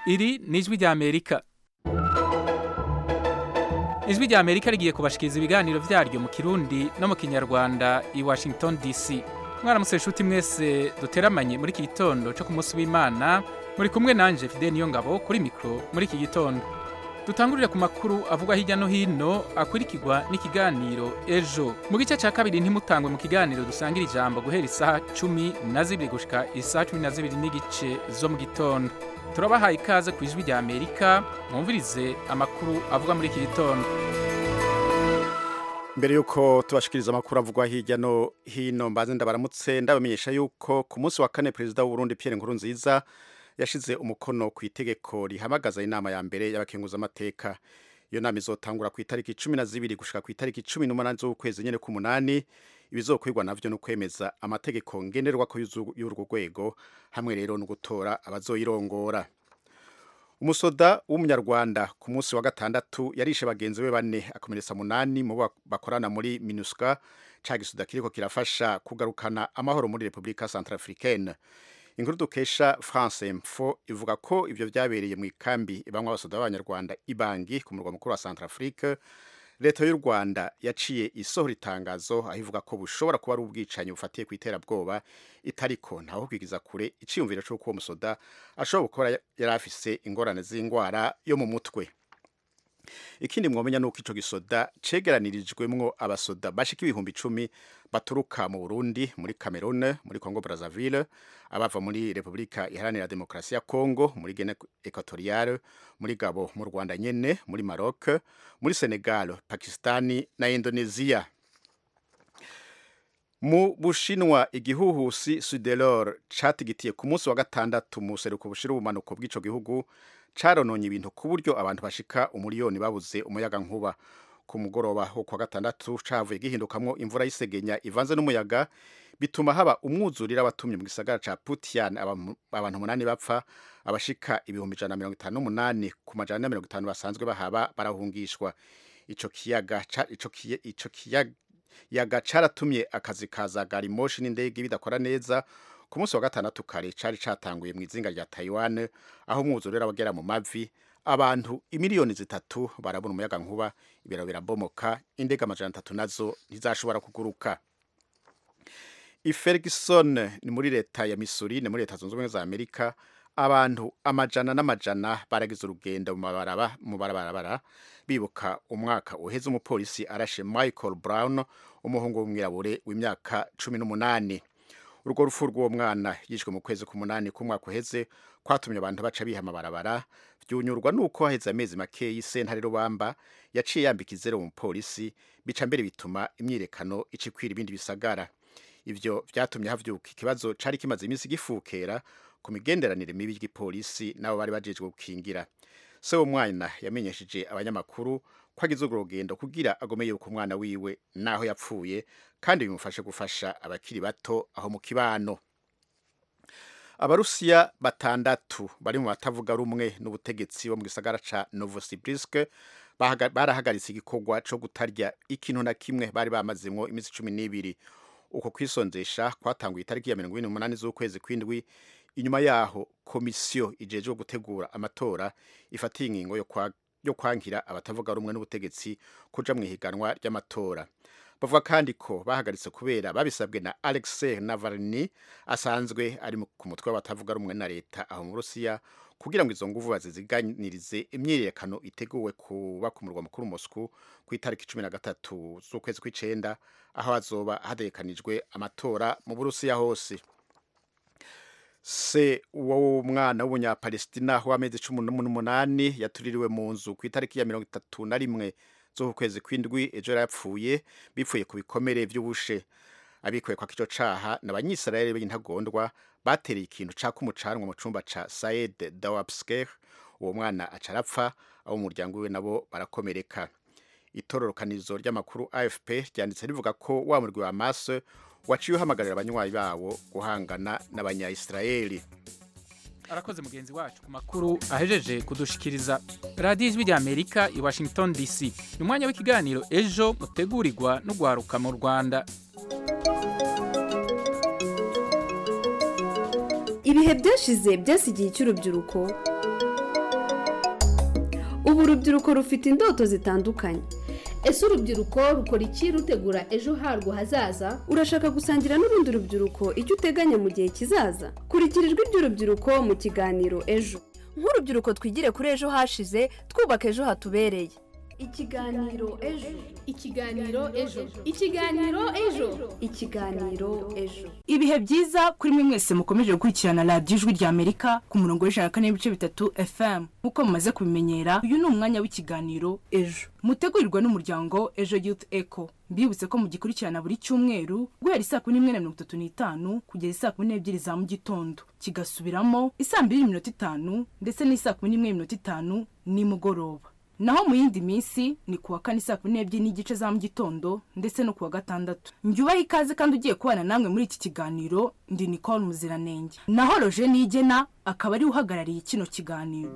iri ni ijwi ry'amerika ijwi ry'amerika rigiye kubashikiriza ibiganiro byaryo mu kirundi no mu kinyarwanda i washington dc mwaramutse inshuti mwese duteramanye muri iki gitondo cyo ku munsi w'imana muri kumwe nanjye fide niyo ngabo kuri mikoro muri iki gitondo dutangurire ku makuru avugwa hirya no hino akurikirwa n'ikiganiro ejo mu gice cya kabiri ntimutangwe mu kiganiro dusangira ijambo guhera isaha cumi na zibiri gushika isaha cumi na zibiri n'igice zo mu gitondo turabahaye ikaze ku ijwi rya amerika mwumvirize amakuru avugwa muri iki gitondo mbere yuko tubashikiriza amakuru avugwa hirya no hino mbanze ndabaramutse ndabamenyesha yuko ku munsi wa kane perezida w'uburundi pierre nkurunziza yashize umukono ku itegeko rihamagaza inama ya mbere y'abakenguzamateka iyo nama izotangura ku itariki cumi na zibiri gushika ku itariki cumi n'umunani z'ukwezi nyine k'umunani ibizokorwa navyo ni ukwemeza amategeko ngenderwa ko y'urwo rwego hamwe rero no gutora abazoyirongora umusoda w'umunyarwanda ku munsi wa gatandatu yarishe bagenzi be bane akomeretsa munani mu bo bakorana muri minuska ca gisuda kiriko kirafasha kugarukana amahoro muri repubulika centrafricaine inkuru dukesha france mfo ivuga ko ibyo byabereye mu ikambi ibamwe abasoda b'abanyarwanda ibangi ku murwa mukuru wa centrafrique leta y'u rwanda yaciye isohora itangazo aho ivuga ko bushobora kuba ari ubwicanyi bufatiye ku iterabwoba itariko ntaho kwigiza kure icyiyumviro cy'uko uwo musoda ashobora gukora yari afise ingorane z'indwara yo mu mutwe ikindi mwamenya ni uko icyo gisoda cegeranirijwemwo abasoda bashika ibihumbi icumi baturuka mu burundi muri cameroon muri congo brazzaville abava muri repubulika iharanira demokarasi ya congo muri gene equatoriale muri gabo mu rwanda nyene muri maroc muri senegal pakistani na indonesia mu bushinwa igihuhusi sudelor catigitiye ku munsi wa gatandatu mu seruko bushira ubumanuko bw'ico gihugu carononye ibintu ku buryo abantu bashika umuriyoni babuze umuyaga nkuba ku mugoroba wo kwa gatandatu cavuye gihindukamwo imvura y'isegenya ivanze n'umuyaga bituma haba umwuzurira abatumye mu gisagara ca Putian abantu munani bapfa abashika ibihumbi ijana mirongo itanu n'umunani ku majana mirongo itanu basanzwe bahaba barahungishwa ico kiyaga ico ico kiyaga caratumye akazi ka za garimoshi n'indege bidakora neza ku munsi wa gatandatu kare cari catanguye mu izinga rya Taiwan aho umwuzurira wagera mu mavi abantu imiliyoni zitatu barabona umuyaga nkuba ibiro birabomoka indege amajana atatu nazo ntizashobora kuguruka i Ferguson ni muri leta ya Missouri ni muri leta zunze ubumwe za Amerika abantu amajana n'amajana baragize urugendo mu barabara mu barabarabara bibuka umwaka uheze umupolisi arashe Michael Brown umuhungu w'umwirabure w'imyaka cumi n'umunani urwo rupfu rw'uwo mwana yishwe mu kwezi k'umunani k'umwaka uheze kwatumye abantu baca biha amabarabara byunyurwa nuko haheze amezi make y'isentare rubamba yaciye yambika izero mu polisi bica mbere bituma imyirekano icikwira ibindi bisagara ivyo vyatumye havyuka ikibazo cari kimaze iminsi gifukera ku migenderanire mibi y'igipolisi n'abo bari bajejwe gukingira se uwo mwana yamenyesheje abanyamakuru ko agize urwo rugendo kugira agome yuko umwana wiwe naho yapfuye kandi bimufashe gufasha abakiri bato aho mu kibano abarusiya batandatu bari mu batavuga rumwe n'ubutegetsi bo mu gisagara ca novosibirsk barahagaritse igikorwa co gutarya ikintu na kimwe bari bamazemwo iminsi cumi n'ibiri uko kwisonzesha kwatanguye itariki ya mirongo ine n'umunani z'ukwezi kw'indwi inyuma yaho komisiyo ijejwe gutegura amatora ifatiye ingingo yo kwankira abatavuga rumwe n'ubutegetsi kuja mu ihiganwa ry'amatora bavuga kandi ko bahagaritse kubera babisabwe na Alexei Navalny asanzwe ari ku mutwe w'abatavuga rumwe na leta aho mu Rusiya kugira ngo izo nguvu baziziganirize imyiyerekano iteguwe kuba ku murwa mukuru Moscow ku itariki cumi na gatatu z'ukwezi kw'icenda aho hazoba hadekanijwe amatora mu Burusiya hose se wo mwana w'umunyapalestina w'amezi cumi n'umunani yatuririwe mu nzu ku itariki ya mirongo itatu na rimwe z'ukwezi kw'indwi ejo yari yapfuye bipfuye ku bikomere by'ubushe abikuye kwa kico caha ni abanyisirayeli b'intagondwa batereye ikintu caka umucanwa mu cumba ca sayed dawapsker uwo mwana aca arapfa abo mu muryango wiwe nabo barakomereka itororokanirizo ry'amakuru afp ryanditse rivuga ko wa murwi wa maso waciye uhamagarira abanywanyi bawo guhangana n'abanyayisirayeli arakoze mugenzi wacu ku makuru ahejeje kudushikiriza radiyo ijwi rya amerika i washington dc ni umwanya w'ikiganiro ejo mutegurirwa n'urwaruka mu rwanda ibihe byashize byasigiye icy'urubyiruko ubu urubyiruko rufite indoto zitandukanye ese urubyiruko rukora iki rutegura ejo harwo hazaza urashaka gusangira n'urundi rubyiruko icyo uteganya mu gihe kizaza kurikira ijwi ry'urubyiruko mu kiganiro ejo nk'urubyiruko twigire kuri ejo hashize twubaka ejo hatubereye ikiganiro ejo ikiganiro ejo ikiganiro ejo ikiganiro ejo ibihe byiza kuri mwe mwese mukomeje gukurikirana radiyo ijwi rya amerika ku murongo w'ijana na kane n'ibice bitatu fm nk'uko mumaze kubimenyera uyu ni umwanya w'ikiganiro ejo mutegurirwa n'umuryango ejo youth echo mbibutse ko mugikurikirana buri cyumweru guhera isaa kumi n'imwe na mirongo itatu n'itanu kugeza isaa kumi n'ebyiri za mu gitondo kigasubiramo isaa mbiri n'iminota itanu ndetse n'isaa kumi n'imwe n'iminota itanu nimugoroba naho mu yindi minsi ni kuwa kane saa kumi n'ebyiri n'igice za mu gitondo ndetse no kuwa gatandatu njyubahe ikaze kandi ugiye kubana namwe muri iki kiganiro ndi nicole muziranenge naho roje nigena akaba ariwe uhagarariye kino kiganiro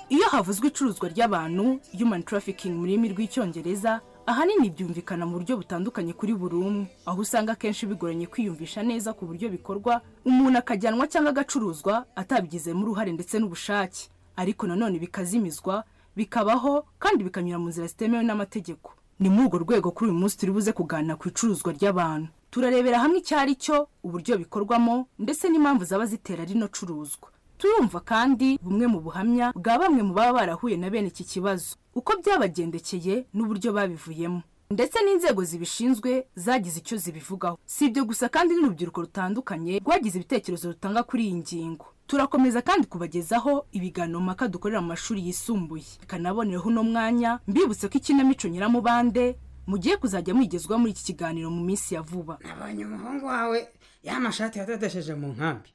iyo havuzwe icuruzwa ry'abantu human trafficking mu rurimi rw'icyongereza ahanini byumvikana mu buryo butandukanye kuri buri umwe aho usanga akenshi bigoranye kwiyumvisha neza ku buryo bikorwa umuntu akajyanwa cyangwa agacuruzwa atabigizemo uruhare ndetse n'ubushake ariko nanone bikazimizwa bikabaho kandi bikanyura mu nzira zitemewe n'amategeko ni muri urwo rwego kuri uyu munsi turi buze kuganira ku icuruzwa ry'abantu turarebera hamwe icyo ari cyo uburyo bikorwamo ndetse n'impamvu zaba zitera rino curuzwa turumva kandi bumwe mu buhamya bwa bamwe mu baba barahuye na bene iki kibazo uko byabagendekeye n'uburyo babivuyemo ndetse n'inzego zibishinzwe zagize icyo zibivugaho si ibyo gusa kandi n'urubyiruko rutandukanye rwagize ibitekerezo rutanga kuri iyi ngingo turakomeza kandi kubagezaho ibiganiro mpaka dukorera mu mashuri yisumbuye bikanaboneraho uno mwanya mbibutse ko ikinamico nyiramubande mugiye kuzajya mwigezwa muri iki kiganiro mu minsi ya vuba nabonye umuhungu wawe y'amashati yadodesheje mu nkambi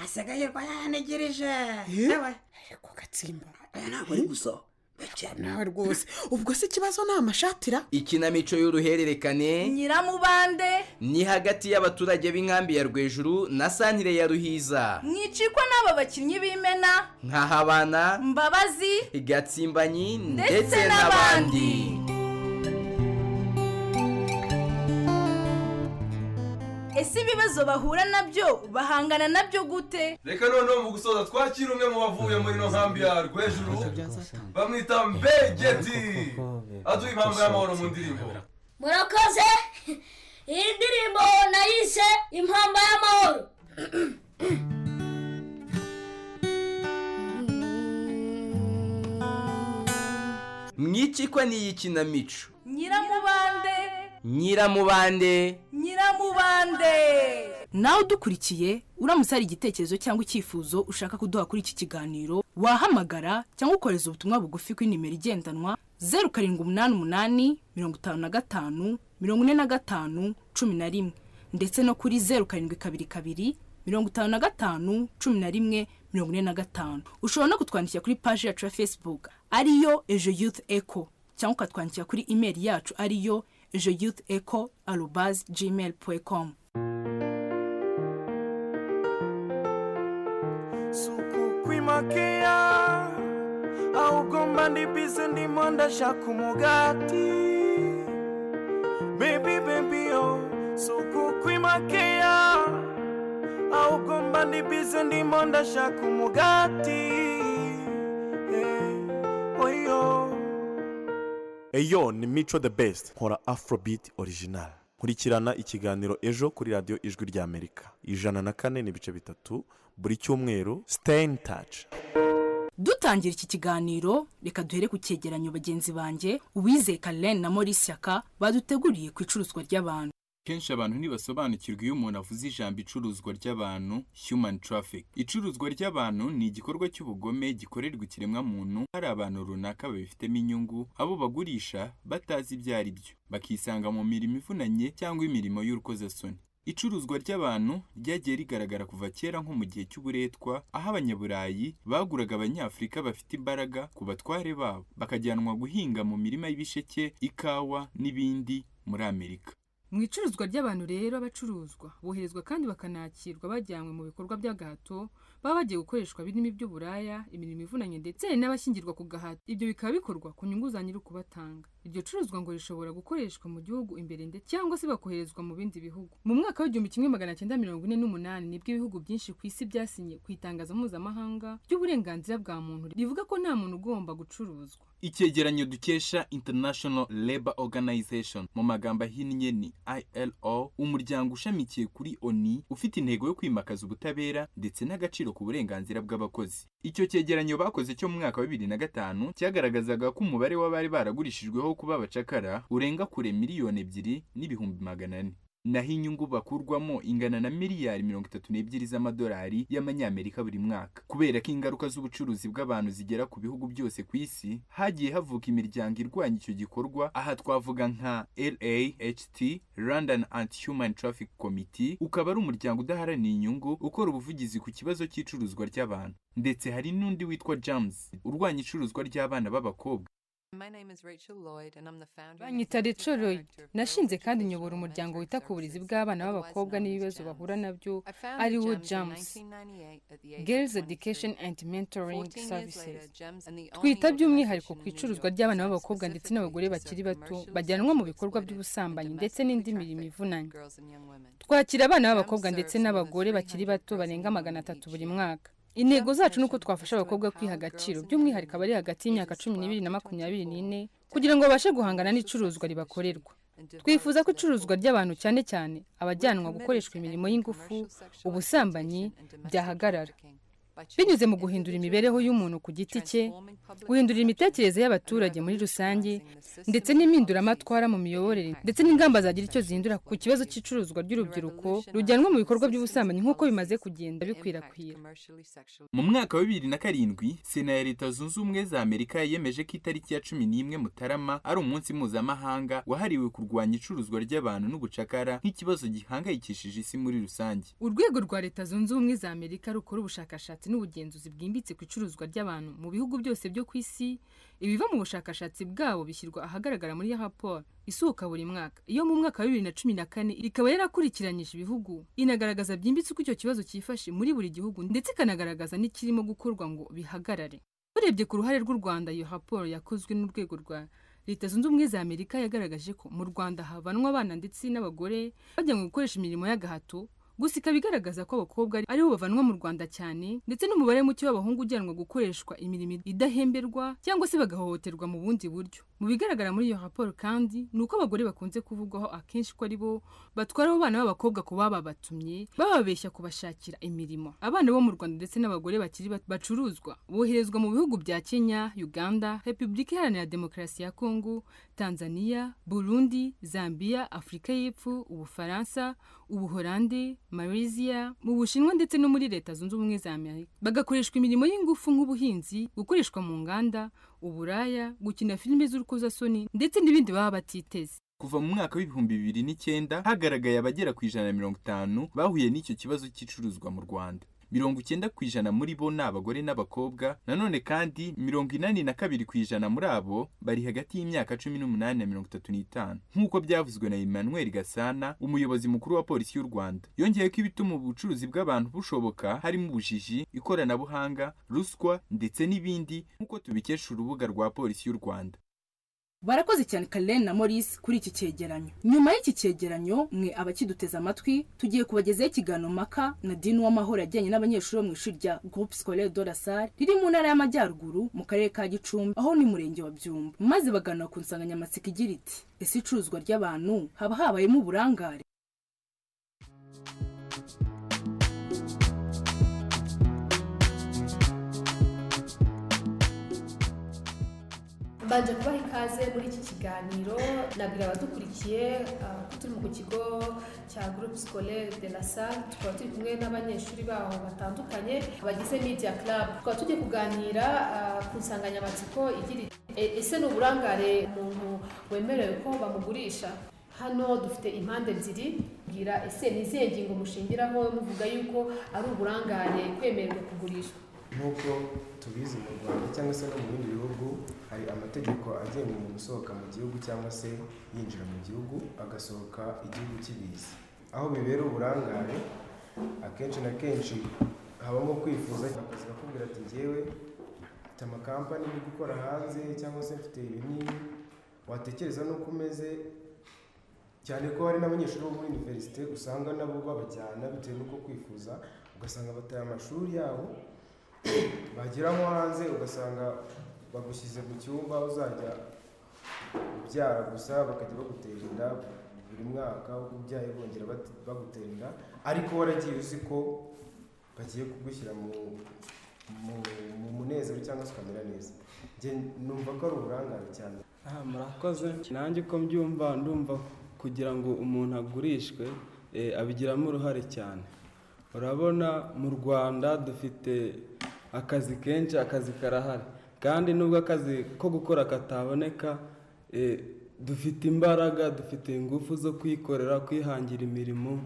asigaye rwa yanegereje yewe ariko gatsimba oya ntabwo ari gusoho nawe rwose ubwo se ikibazo ni amashatira ikinamico y'uruhererekane nyiramubande ni hagati y'abaturage b'inkambi ya rwejuru na santire ya ruhiza mwicikwa n'aba bakinnyi b'imena nkahabana mbabazi gatsimbanyi ndetse n'abandi ese ibibazo bahura nabyo bahangana nabyo gute reka noneho mu gusoza twakira umwe mu bavuye muri ino nkambi ya rwejuru bamwita mbegeti aduha impamvu y'amahoro mu ndirimbo murakoze iyi ndirimbo nayise impamba y'amahoro mwicikwa n'iyi kinamico nyiramubande nyiramubande nyiramubande nawe udukurikiye uramutse hari igitekerezo cyangwa icyifuzo ushaka kuduha kuri iki kiganiro wahamagara cyangwa ukohereza ubutumwa bugufi kuri nimero igendanwa zeru karindwi umunani umunani mirongo itanu na gatanu mirongo ine na gatanu cumi na rimwe ndetse no kuri zeru karindwi kabiri kabiri mirongo itanu na gatanu cumi na rimwe mirongo ine na gatanu ushobora no kutwandikira kuri paji yacu ya facebook ariyo ejo youth echo cyangwa ukatwandikira kuri imeri yacu ariyo ejo youth echo arubazi gmail puwe komu kukwimakaia ahubwo mba ndi bize ndimo ndashaka umugati bebi bebi yo si ukukwimakeya ahubwo mba ndi bize ndimo ndashaka umugati eh, oyo eyo ni mico the best nkora afrobeat original nkurikirana ikiganiro ejo kuri radiyo ijwi ry'amerika ijana na kane n'ibice bitatu buri cyumweru siteyini taci dutangira iki kiganiro reka duhere ku cyegeranyo bagenzi banjye uwizeye karen na maurice yaka baduteguriye ku icuruzwa ry'abantu kenshi abantu ntibasobanukirwa iyo umuntu avuze ijambo icuruzwa ry'abantu human traffic icuruzwa ry'abantu ni igikorwa cy'ubugome gikorerwa ikiremwamuntu hari abantu runaka babifitemo inyungu abo bagurisha batazi ibyo ari byo bakisanga mu mirimo ivunanye cyangwa imirimo y'urukozasoni icuruzwa ry'abantu ryagiye rigaragara kuva kera nko mu gihe cy'uburetwa aho abanyaburayi baguraga abanyafurika bafite imbaraga ku batware babo bakajyanwa guhinga mu mirima y'ibisheke ikawa n'ibindi muri amerika mu icuruzwa ry'abantu rero abacuruzwa boherezwa kandi bakanakirwa bajyanywe mu bikorwa by'agahato baba bagiye gukoreshwa birimo iby'uburaya imirimo ivunanye ndetse n'abashyingirwa ku gahato ibyo bikaba bikorwa ku nyungu za nyiri ukubatanga iryo curuzwa ngo rishobora gukoreshwa mu gihugu imbere ndetse cyangwa se bakoherezwa mu bindi bihugu mu mwaka w'igihumbi kimwe magana cyenda mirongo ine n'umunani nibwo ibihugu byinshi ku isi byasinye ku itangazo mpuzamahanga ry'uburenganzira bwa muntu rivuga ko nta muntu ugomba gucuruzwa icyegeranyo dukesha international labor organization mu magambo ahinnye ni ilo umuryango ushamikiye kuri oni ufite intego yo kwimakaza ubutabera ndetse n'agaciro ku burenganzira bw'abakozi icyo cyegeranyo bakoze cyo mu mwaka wa bibiri na gatanu cyagaragazaga ko umubare w'abari baragurishijweho kuba abacakara urenga kure miliyoni ebyiri n'ibihumbi magana ane naho inyungu bakurwamo ingana na miliyari mirongo itatu n'ebyiri z'amadolari y'amanyamerika buri mwaka kubera ko ingaruka z'ubucuruzi bw'abantu zigera ku bihugu byose ku isi hagiye havuka imiryango irwanya icyo gikorwa aha twavuga nka LAHT London Anti-Human Traffic Committee ukaba ari umuryango udaharanira inyungu ukora ubuvugizi ku kibazo cy'icuruzwa ry'abantu ndetse hari n'undi witwa James urwanya icuruzwa ry'abana b'abakobwa banyita Rachel Lloyd nashinze kandi nyobora umuryango wita ku burezi bw'abana b'abakobwa n'ibibazo bahura nabyo ari wo JAMS Girls Education and Mentoring Services twita by'umwihariko ku icuruzwa ry'abana b'abakobwa ndetse n'abagore bakiri bato bajyanwa mu bikorwa by'ubusambanyi ndetse n'indi mirimo ivunanye twakira abana b'abakobwa ndetse n'abagore bakiri bato barenga magana atatu buri mwaka intego zacu ni uko twafasha abakobwa kwiha agaciro by'umwihariko abari hagati y'imyaka cumi n'ibiri na makumyabiri n'ine kugira ngo babashe guhangana n'icuruzwa ribakorerwa twifuza ko icuruzwa ry'abantu cyane cyane abajyanwa gukoreshwa imirimo y'ingufu ubusambanyi byahagarara binyuze mu guhindura imibereho y'umuntu ku giti cye guhindura imitekerereze y'abaturage muri rusange ndetse n'impinduramatwara mu miyoborere ndetse n'ingamba zagira icyo zihindura ku kibazo cy'icuruzwa ry'urubyiruko rujyanwa mu bikorwa by'ubusambanyi nk'uko bimaze kugenda bikwirakwira mu mwaka wa bibiri na karindwi sena ya leta zunze ubumwe za amerika yemeje ko itariki ya cumi n'imwe mutarama ari umunsi mpuzamahanga wahariwe kurwanya icuruzwa ry'abantu n'ubucakara nk'ikibazo gihangayikishije isi muri rusange urwego rwa leta zunze ubumwe za amerika rukora ubushakashatsi ubushakashatsi n'ubugenzuzi bwimbitse ku icuruzwa ry'abantu mu bihugu byose byo ku isi ibiva mu bushakashatsi bwabo bishyirwa ahagaragara muri raporo isohoka buri mwaka iyo mu mwaka wa bibiri na cumi na kane ikaba yarakurikiranyije ibihugu inagaragaza byimbitse uko icyo kibazo cyifashe muri buri gihugu ndetse ikanagaragaza n'ikirimo gukorwa ngo bihagarare urebye ku ruhare rw'u rwanda iyo raporo yakozwe n'urwego rwa leta zunze ubumwe za amerika yagaragaje ko mu rwanda havanwa abana ndetse n'abagore bajyanwe gukoresha imirimo y'agahato gusa ikaba igaragaza ko abakobwa ari bo bavanwa mu rwanda cyane ndetse n'umubare muke w'abahungu ujyanwa gukoreshwa imirimo idahemberwa cyangwa se bagahohoterwa mu bundi buryo mu bigaragara muri iyo raporo kandi ni uko abagore bakunze kuvugwaho akenshi ko ari bo batwara abo bana b'abakobwa ku baba batumye bababeshya kubashakira imirimo abana bo mu rwanda ndetse n'abagore bakiri bato bacuruzwa boherezwa mu bihugu bya kenya uganda repubulika iharanira demokarasi ya kongo tanzania burundi zambia afurika y'epfo ubufaransa ubuholande Malaysia mu Bushinwa ndetse no muri Leta Zunze Ubumwe za Amerika bagakoreshwa imirimo y'ingufu nk'ubuhinzi gukoreshwa mu nganda uburaya gukina filime z'urukozasoni ndetse n'ibindi baba batiteze kuva mu mwaka w'ibihumbi bibiri n'icyenda hagaragaye abagera ku ijana na mirongo itanu bahuye n'icyo kibazo cy'icuruzwa mu Rwanda mirongo icyenda ku ijana muri bo ni abagore n'abakobwa nanone kandi mirongo inani na kabiri ku ijana muri abo bari hagati y'imyaka cumi n'umunani na mirongo itatu n'itanu nk'uko byavuzwe na emmanuel gasana umuyobozi mukuru wa polisi y'u rwanda yongeye ko ibituma ubucuruzi bw'abantu bushoboka harimo ubujiji ikoranabuhanga ruswa ndetse n'ibindi nk'uko tubikesha urubuga rwa polisi y'u rwanda barakoze cyane Karen na Maurice kuri iki cyegeranyo nyuma y'iki cyegeranyo mwe abakiduteze amatwi tugiye kubagezaho ikiganiro maka na dini w'amahoro yajyanye n'abanyeshuri bo mu ishuri rya groupe scolaire de la salle riri mu ntara y'amajyaruguru mu karere ka gicumbi aho ni murenge wa byumba maze baganira ku nsanganyamatsiko igira iti ese icuruzwa ry'abantu haba habayemo uburangare mbanje kubaha ikaze muri iki kiganiro nabwira abadukurikiye ah, ko turi mu kigo cya groupe scolaire de la salle tukaba turi kumwe n'abanyeshuri baho batandukanye bagize media club tukaba tugiye kuganira ah, ku nsanganyamatsiko igira iti "E- ese ni uburangare umuntu wemerewe ko bamugurisha hano dufite impande ebyiri bwira ese ni izihe ngingo mushingiraho muvuga yuko ari uburangare kwemererwa kugurishwa nk'uko tubizi mu rwanda cyangwa se no mu bindi bihugu hari amategeko agenga umuntu usohoka mu gihugu cyangwa se yinjira mu gihugu agasohoka igihugu kibizi aho bibera uburangare akenshi na kenshi habamo kwifuza akazi kakubwira ati ngewe mfite amakampani yo gukora hanze cyangwa se mfite ibi n'ibi watekereza n'uko umeze cyane ko hari n'abanyeshuri bo muri iniverisite usanga nabo babajyana bitewe n'uko kwifuza ugasanga bataye amashuri yabo bagera nko hanze ugasanga bagushyize mu cyumba uzajya ubyara gusa bakajya bagutera inda buri mwaka uko ubyaye bongera bat- bagutera inda ariko waragiye uzi ko bagiye kugushyira mu mu- mu munezero cyangwa se ukamera neza Njye numva ko ari uburangare cyane Ah, murakoze nanjye uko mbyumva ndumva kugira ngo umuntu agurishwe eh, abigiramo uruhare cyane urabona mu rwanda dufite akazi kenshi akazi karahari kandi nubwo akazi ko gukora kataboneka eh, dufite imbaraga dufite ingufu zo kwikorera kwihangira imirimo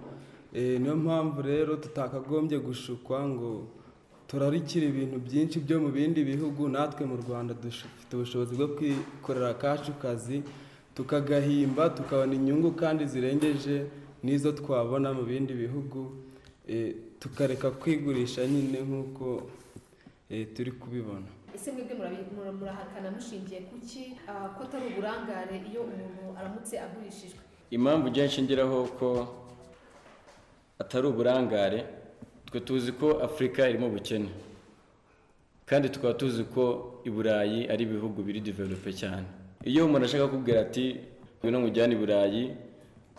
Eh, niyo mpamvu rero tutakagombye gushukwa ngo turarikira ibintu byinshi byo mu bindi bihugu natwe mu rwanda dufite ubushobozi bwo kwikorera akacu kazi tukagahimba tukabona inyungu kandi zirengeje n'izo twabona mu bindi bihugu eh, tukareka kwigurisha nyine nk'uko eh, turi kubibona ese mwebwe murabi- mura- murahakana mushingiye ku ki ah, ko atari uburangare iyo umuntu aramutse agurishijwe impamvu ujya nshingiraho ko atari uburangare twe tuzi ko afurika irimo ubukene kandi tukaba tuzi ko i burayi ari ibihugu biri develope cyane iyo umuntu ashaka kukubwira ati ngwino nkujyane i burayi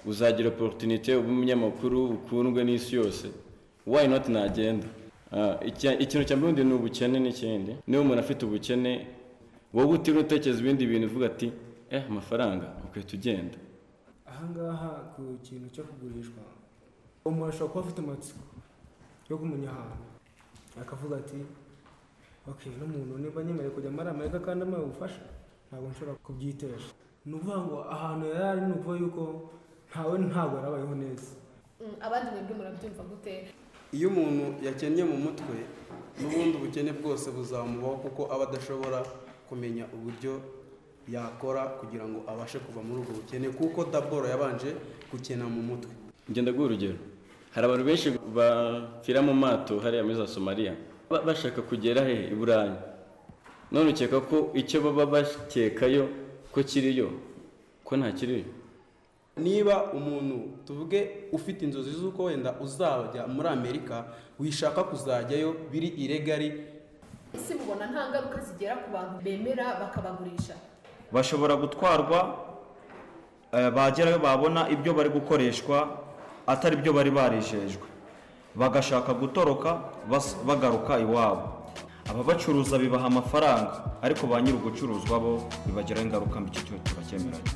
uzagira oporutunite uba umunyamakuru ukundwe n'isi yose wayi noti nagenda Ah, icya- ikintu cya mbere ni ubukene n'ikindi niba umuntu afite ubukene wowe utiriwe utekereza ibindi bintu uvuga ati eh amafaranga ukahita ugenda ahangaha ku kintu cyo kugurishwa umuntu ashobora kuba afite amatsiko yo kumenya ahantu akavuga ati ok n'umuntu niba nyemerewe kujya muri amerika kandi amaye ubufasha ntabwo nshobora kubyitesha ni ukuvuga ngo ahantu yari ari ni ukuvuga yuko ntawe ntabwo yarabayeho neza Mm, abandi mwebwe murabyumva gute iyo umuntu yakennye mu mutwe n'ubundi ubukene bwose buzamubaho kuko aba adashobora kumenya uburyo yakora kugira ngo abashe kuva muri ubwo bukene kuko daboro yabanje gukena mu mutwe ngenda guha urugero hari abantu benshi bapfira mu mato hariya muri za somaliya ba- bashaka kugera hehe i burayi none ukeka ko icyo baba bakekayo ko kiriyo ko nta kiriyo niba umuntu tuvuge ufite inzozi z'uko wenda uzajya muri amerika wishaka kuzajyayo biri iregari ese mubona nta ngaruka zigera ku bantu bemera bakabagurisha bashobora gutwarwa eh, bagerayo babona ibyo bari gukoreshwa atari byo bari barejejwe bagashaka gutoroka bas- bagaruka iwabo ababacuruza bibaha amafaranga ariko ba nyiri ugucuruzwa bo bibagiraho ingaruka mbi icyo cyo tubacyemeranya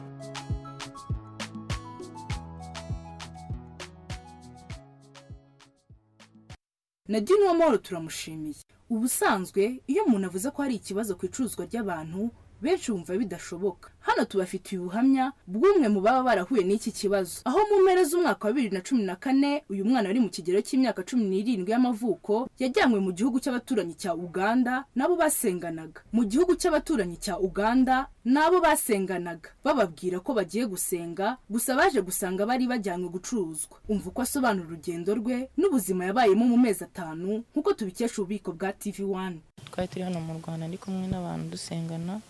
na Dino Mall turamushimiye ubusanzwe iyo umuntu avuze ko hari ikibazo ku icuruzwa ry'abantu benshi bumva bidashoboka hano tubafitiye ubuhamya bw'umwe mu baba barahuye n'iki kibazo aho mu mpera z'umwaka wa bibiri na cumi na kane uyu mwana wari mu kigero cy'imyaka cumi n'irindwi y'amavuko yajyanywe mu gihugu cy'abaturanyi cya uganda nabo basenganaga mu gihugu cy'abaturanyi cya uganda nabo basenganaga bababwira ko bagiye gusenga gusa baje gusanga bari bajyanywe gucuruzwa umva uko asobanura urugendo rwe n'ubuzima yabayemo mu mezi atanu nk'uko tubikesha ububiko bwa tv wani twari turi hano mu rwanda ndi kumwe n'abantu dusengana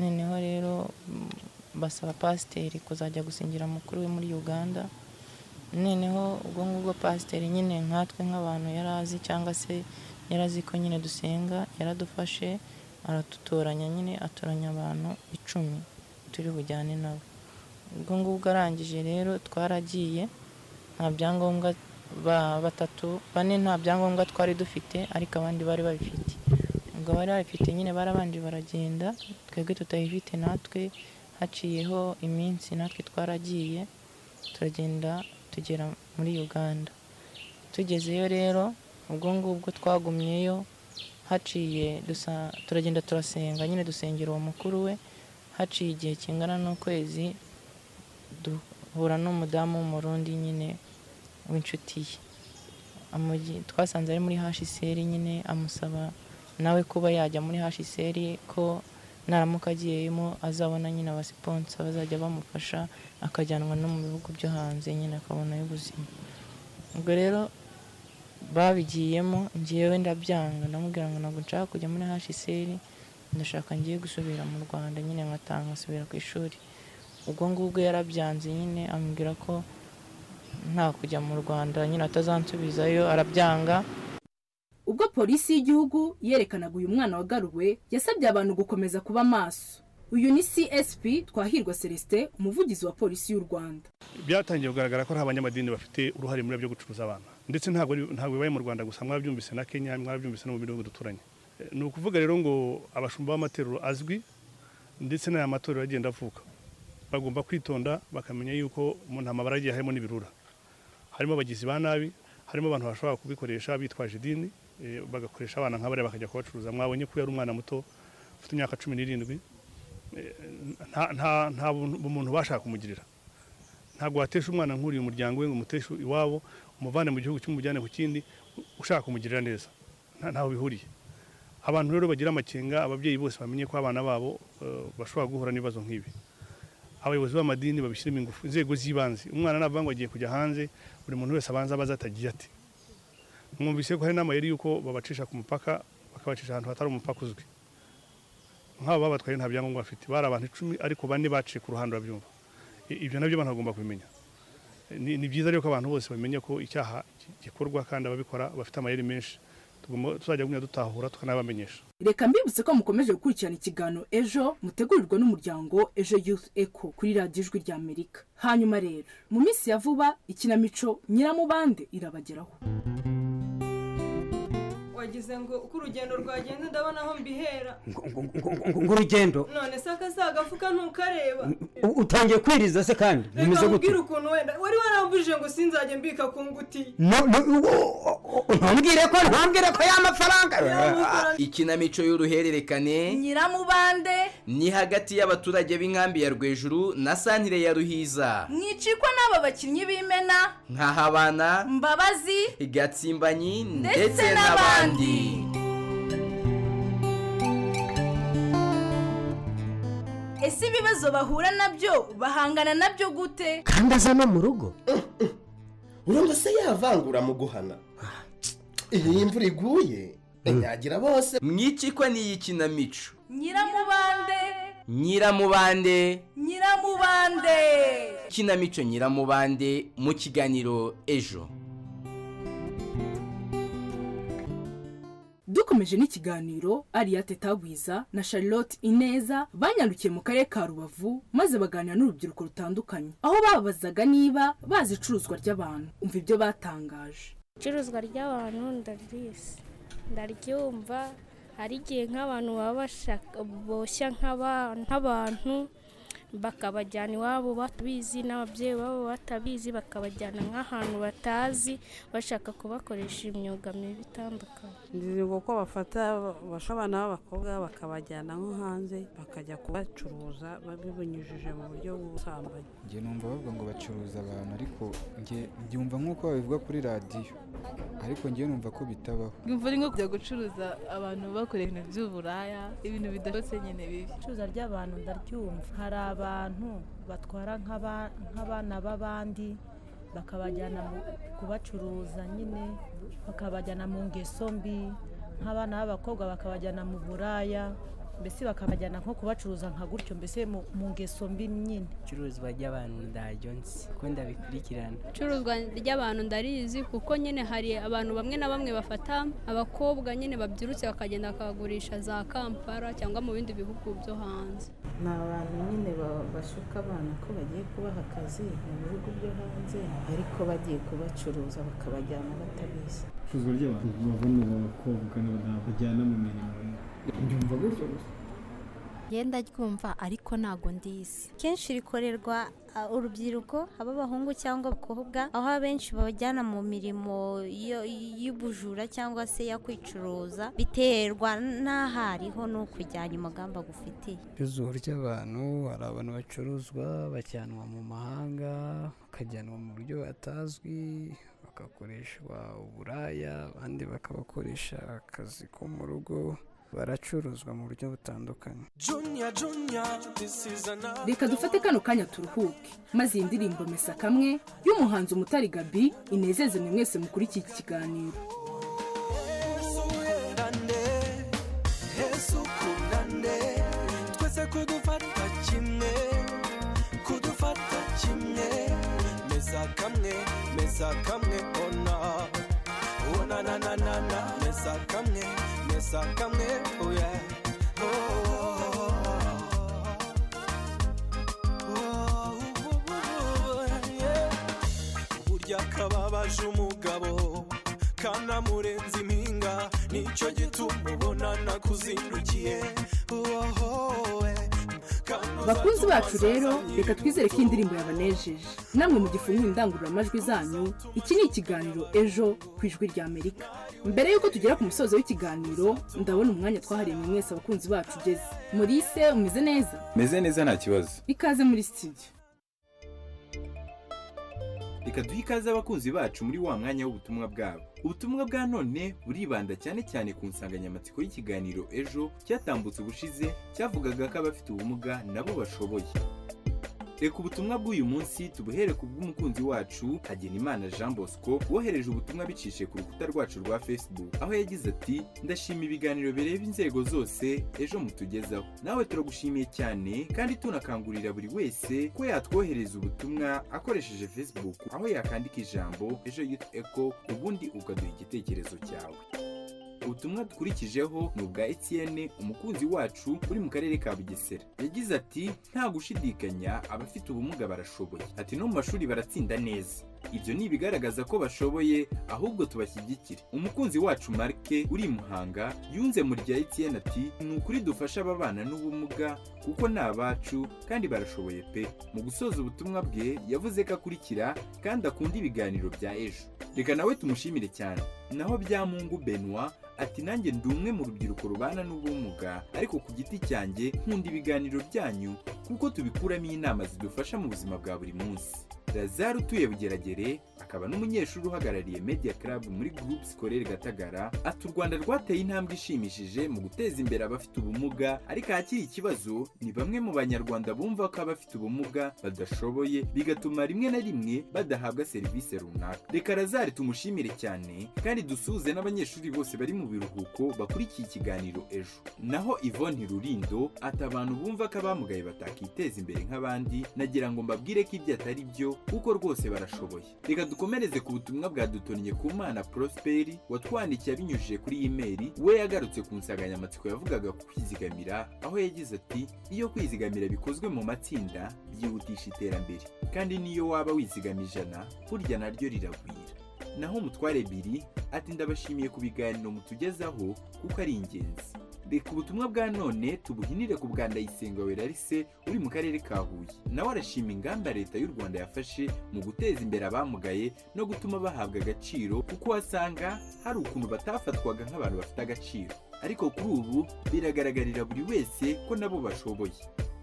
noneho rero mm, basaba pasiteri kuzajya gusingira mukuru we muri uganda noneho ubwo ngubwo pasiteri nyine nkatwe nk'abantu yari azi cyangwa se yari azi ko nyine dusenga yaradufashe aratutoranya nyine atoranya abantu icumi turi bujyane nabo ubwo ngubwo arangije rero twaragiye nta byangombwa ba- batatu bane nta byangombwa twari dufite ariko abandi bari babifite ubwo bari babifite nyine barabanje baragenda twebwe tutayifite natwe haciyeho iminsi natwe twaragiye turagenda tugera muri uganda tugezeyo rero ubwo ngubwo twagumyeyo haciye dusa- turagenda turasenga nyine dusengera uwo mukuru we haciye igihe kingana n'ukwezi duhura n'umudamu w'umurundi nyine w'inshuti ye Amugi- twasanze ari muri hashiseri nyine amusaba nawe kuba yajya muri hashiseri ko naramuka agiyemo azabona nyine abasiponsa bazajya bamufasha akajyanwa no mu bihugu byo hanze nyine akabonayo ubuzima ubwo rero babigiyemo ngewe ndabyanga ndamubwira ngo ntabwo nshaka kujya muri hashiseri ndashaka ngiye gusubira mu rwanda nyine nkataha nkasubira ku ishuri ubwo ngubwo yarabyanze nyine ambwira ko nta kujya mu rwanda nyine atazansubizayo arabyanga ubwo polisi y'igihugu yerekanaga uyu mwana wagaruwe yasabye abantu gukomeza kuba maso uyu ni csp twahirwa celestin umuvugizi wa polisi y'u rwanda byatangiye kugaragara ko nta banyamadini bafite uruhare muri byo gucuruza abana ndetse ntabwo ari- ntabwo bibaye mu rwanda gusa mwabyumvise na kenya mwabyumvise no mu bihugu duturanye Eh, ni ukuvuga rero ngo abashumba b'amatorero azwi ndetse n'aya matorero agenda avuka bagomba kwitonda bakamenya yuko mu ntamabara agiye harimo n'ibirura harimo abagizi ba nabi harimo abantu bashobora kubikoresha bitwaje idini eh, bagakoresha abana nk'abariya bakajya kubacuruza mwabonye ko yari umwana muto ufite imyaka cumi n'irindwi Eh, nta- nta nta bumuntu bashaka kumugirira ntabwo watesha umwana nk'uriya umuryango we ngo umuteshe iwabo umuvane mu gihugu kimwe umujyane ku kindi ushaka kumugirira neza Nta- ntaho bihuriye abantu rero bagira amakenga ababyeyi bose bamenye ko abana babo eh, bashobora guhura n'ibibazo nk'ibi abayobozi b'amadini babishyiremo ingufu inzego z'ibanze umwana navuga ngo agiye kujya hanze buri muntu wese abanza abaza atagiye ati mwumvise ko hari n'amayeri y'uko babacisha ku mupaka bakabacisha ahantu hatari umupaka uzwi nk'aba babatwaye nta byangombwa bafite bari abantu icumi ariko bane baciye ku ruhande urabyumva I- ibyo nabyo abantu bagomba kubimenya ni ni byiza rero ko abantu bose bamenya ko icyaha gi- gikorwa kandi ababikora bafite amayeri menshi tugomba tuzajya gumya dutahura tukanabamenyesha reka mbibutse ko mukomeje gukurikirana ikiganiro ejo mutegurirwa n'umuryango ejo youth echo kuri radiyo ijwi rya amerika hanyuma rero mu minsi ya vuba ikinamico nyiramubande irabageraho wagize ngo uko urugendo rwagenda ndabona aho mbihera ngurugendo none se akazagafuka ntukareba utangiye kwiriza se kandi bimeze reka gute nkubwire ukuntu wenda wari warambujije ngo sinzajye mbika ku ngutiya No- no- wo- ntumbwire ko ntumbwire ko ya mafaranga ikinamico y'uruhererekane nyiramubande ni hagati y'abaturage b'inkambi ya rwejuru na santire ya ruhiza mwicikwa n'aba bakinnyi b'imena nkahabana mbabazi gatsimbanyi Ndetse ndetse n'abandi. n'abandi ese ibibazo bahura nabyo bahangana nabyo gute kandi aza no mu rugo urumva se yavangura mu guhana iyo imvura iguye anyagira bose mwicikwa n'iyi kinamico nyiramubande nyiramubande nyiramubande kinamico nyiramubande mu kiganiro ejo dukomeje n'ikiganiro ariyate tagwiza na charlotte ineza banyandukiye mu karere ka rubavu maze baganira n'urubyiruko rutandukanye aho babazaga niba bazi icuruzwa ry'abantu umva ibyo batangaje icuruzwa ry'abantu ndarizi ndaryumva hari igihe nk'abantu baba bashaka boshya nk'aba- nk'abantu bakabajyana iwabo batabizi n'ababyeyi babo batabizi bakabajyana nk'ahantu batazi bashaka kubakoresha imyuga mibi itandukanye ni uko bafata bafasha abana b'abakobwa bakabajyana nko hanze bakajya kubacuruza babibunyujije mu buryo bw'ubusambanyi njye numva bavuga ngo bacuruza abantu ariko njye mbyumva nk'uko babivuga kuri radiyo ariko njye numva ko bitabaho imvura ari nko kujya gucuruza abantu bakorera ibintu by'uburaya ibintu bidasohotse nyine bibi icuruza ry'abantu ndaryumva hari abantu batwara nk'aba- nk'abana b'abandi bakabajyana mu- kubacuruza nyine bakabajyana mu ngeso mbi nk'abana b'abakobwa bakabajyana mu buraya mbese bakabajyana nko kubacuruza nka gutyo mbese mu mu ngeso mbi nyine icuruzwa ry'abantu ndaryo nzi kuko ndabikurikirana icuruzwa ry'abantu ndarizi kuko nyine hari abantu bamwe na bamwe bafata abakobwa nyine babyirutse bakagenda bakagurisha za kampala cyangwa mu bindi bihugu byo hanze ni abantu nyine ba- bashuka abana ko bagiye kubaha akazi mu bihugu byo hanze ariko bagiye kubacuruza bakabajyana batabizi icuruzwa ry'abantu bavamo abakobwa n'abadamu bajyana mu mirimo mbyumva gutyo gusa yenda ryumva ariko ntago ndizi kenshi rikorerwa ah, urubyiruko aba abahungu cyangwa abakobwa aho abenshi babajyana mu mirimo yo- y'ubujura cyangwa se yo kwicuruza biterwa n'aho ariho n'uko ujyanye umugamba agufitiye icuruzwa ry'abantu hari abantu bacuruzwa bajyanwa mu mahanga bakajyanwa mu buryo batazwi bagakoreshwa uburaya abandi bakabakoresha akazi ko mu rugo baracuruzwa mu buryo butandukanye Junior, junior, this is another reka dufate kano kanya turuhuke maze iyi ndirimbo mesa kamwe y'umuhanzi umutari gabi inezeze mwe mwese mukuri iki kiganiro yesu yerande yesu kunande sa kamwe oya burya kababaje umugabo kanamurenza impinga nicyo gituma ubona nakuzindukiye bakunzi bacu rero reka twizere ko iyi ndirimbo yabanejeje namwe mu gifunguye indangururamajwi zanyu iki ni ikiganiro ejo ku ijwi rya amerika mbere y'uko tugera ku musozo w'ikiganiro ndabona umwanya twahariye mwe mwese abakunzi bacu ugeze murise umeze neza meze neza nta kibazo ikaze muri sitidiyo reka duhe ikaze abakunzi bacu muri wa mwanya w'ubutumwa bwabo ubutumwa bwa none buribanda cyane cyane ku nsanganyamatsiko y'ikiganiro ejo cyatambutse ubushize cyavugaga ko abafite ubumuga nabo bashoboye reka ubutumwa bw'uyu munsi tubuhere ku bw'umukunzi wacu hagenimana jean bosco wohereje ubutumwa bicishije ku rukuta rwacu rwa facebook aho yagize ati ndashima ibiganiro bireba inzego zose ejo mutugezaho nawe turagushimiye cyane kandi tunakangurira buri wese ko yatwohereza ubutumwa akoresheje facebook aho yakandika ijambo ejo youth echo ubundi ukaduha igitekerezo cyawe ubutumwa dukurikijeho ni ubwa etienne umukunzi wacu uri mu karere ka bugesera yagize ati nta gushidikanya abafite ubumuga barashoboye ati no mu mashuri baratsinda neza ibyo ni ibigaragaza ko bashoboye ahubwo tubashyigikire umukunzi wacu marike uri i muhanga yunze mu rya etienne ati ni ukuri dufashe ababana n'ubumuga kuko ni abacu kandi barashoboye pe mu gusoza ubutumwa bwe yavuze ko akurikira kandi akunda ibiganiro bya ejo reka nawe tumushimire cyane naho byamungu benoit ati nanjye ndi umwe mu rubyiruko rubana n'ubumuga ariko ku giti cyanjye nkunda ibiganiro byanyu kuko tubikuramo inama zidufasha mu buzima bwa buri munsi lazaro utuye bugeragere akaba n'umunyeshuri uhagarariye media club muri groupe scolaire gatagara ati u rwanda rwateye intambwe ishimishije mu guteza imbere abafite ubumuga ariko ahakiri ikibazo ni bamwe mu banyarwanda bumva ko abafite ubumuga badashoboye bigatuma rimwe na rimwe badahabwa serivisi runaka reka lazaro tumushimire cyane kandi dusuhuze n'abanyeshuri bose bari mu biruhuko bakurikiye ikiganiro ejo naho yvonne rurindo ati abantu bumva ko abamugaye batakiteza imbere nk'abandi nagira ngo mbabwire ko ibyo atari byo kuko rwose barashoboye reka dukomereze ku butumwa bwa dutonnye ku mana prosperi watwandikiye abinyujije kuri imeri we yagarutse ku nsanganyamatsiko yavugaga ku kwizigamira aho yagize ati iyo kwizigamira bikozwe mu matsinda byihutisha iterambere kandi n'iyo waba wizigama ijana burya naryo riragwira naho umutware ebyiri ati ndabashimiye ku biganiro mutugezaho kuko ari ingenzi reka ubutumwa bwa none tubuhinire ku bwa ndayisenga werarise uri mu karere ka huye nawe arashima ingamba leta y'u rwanda yafashe mu guteza imbere abamugaye no gutuma bahabwa agaciro kuko wasanga hari ukuntu batafatwaga nk'abantu bafite agaciro ariko kuri ubu biragaragarira buri wese ko nabo bashoboye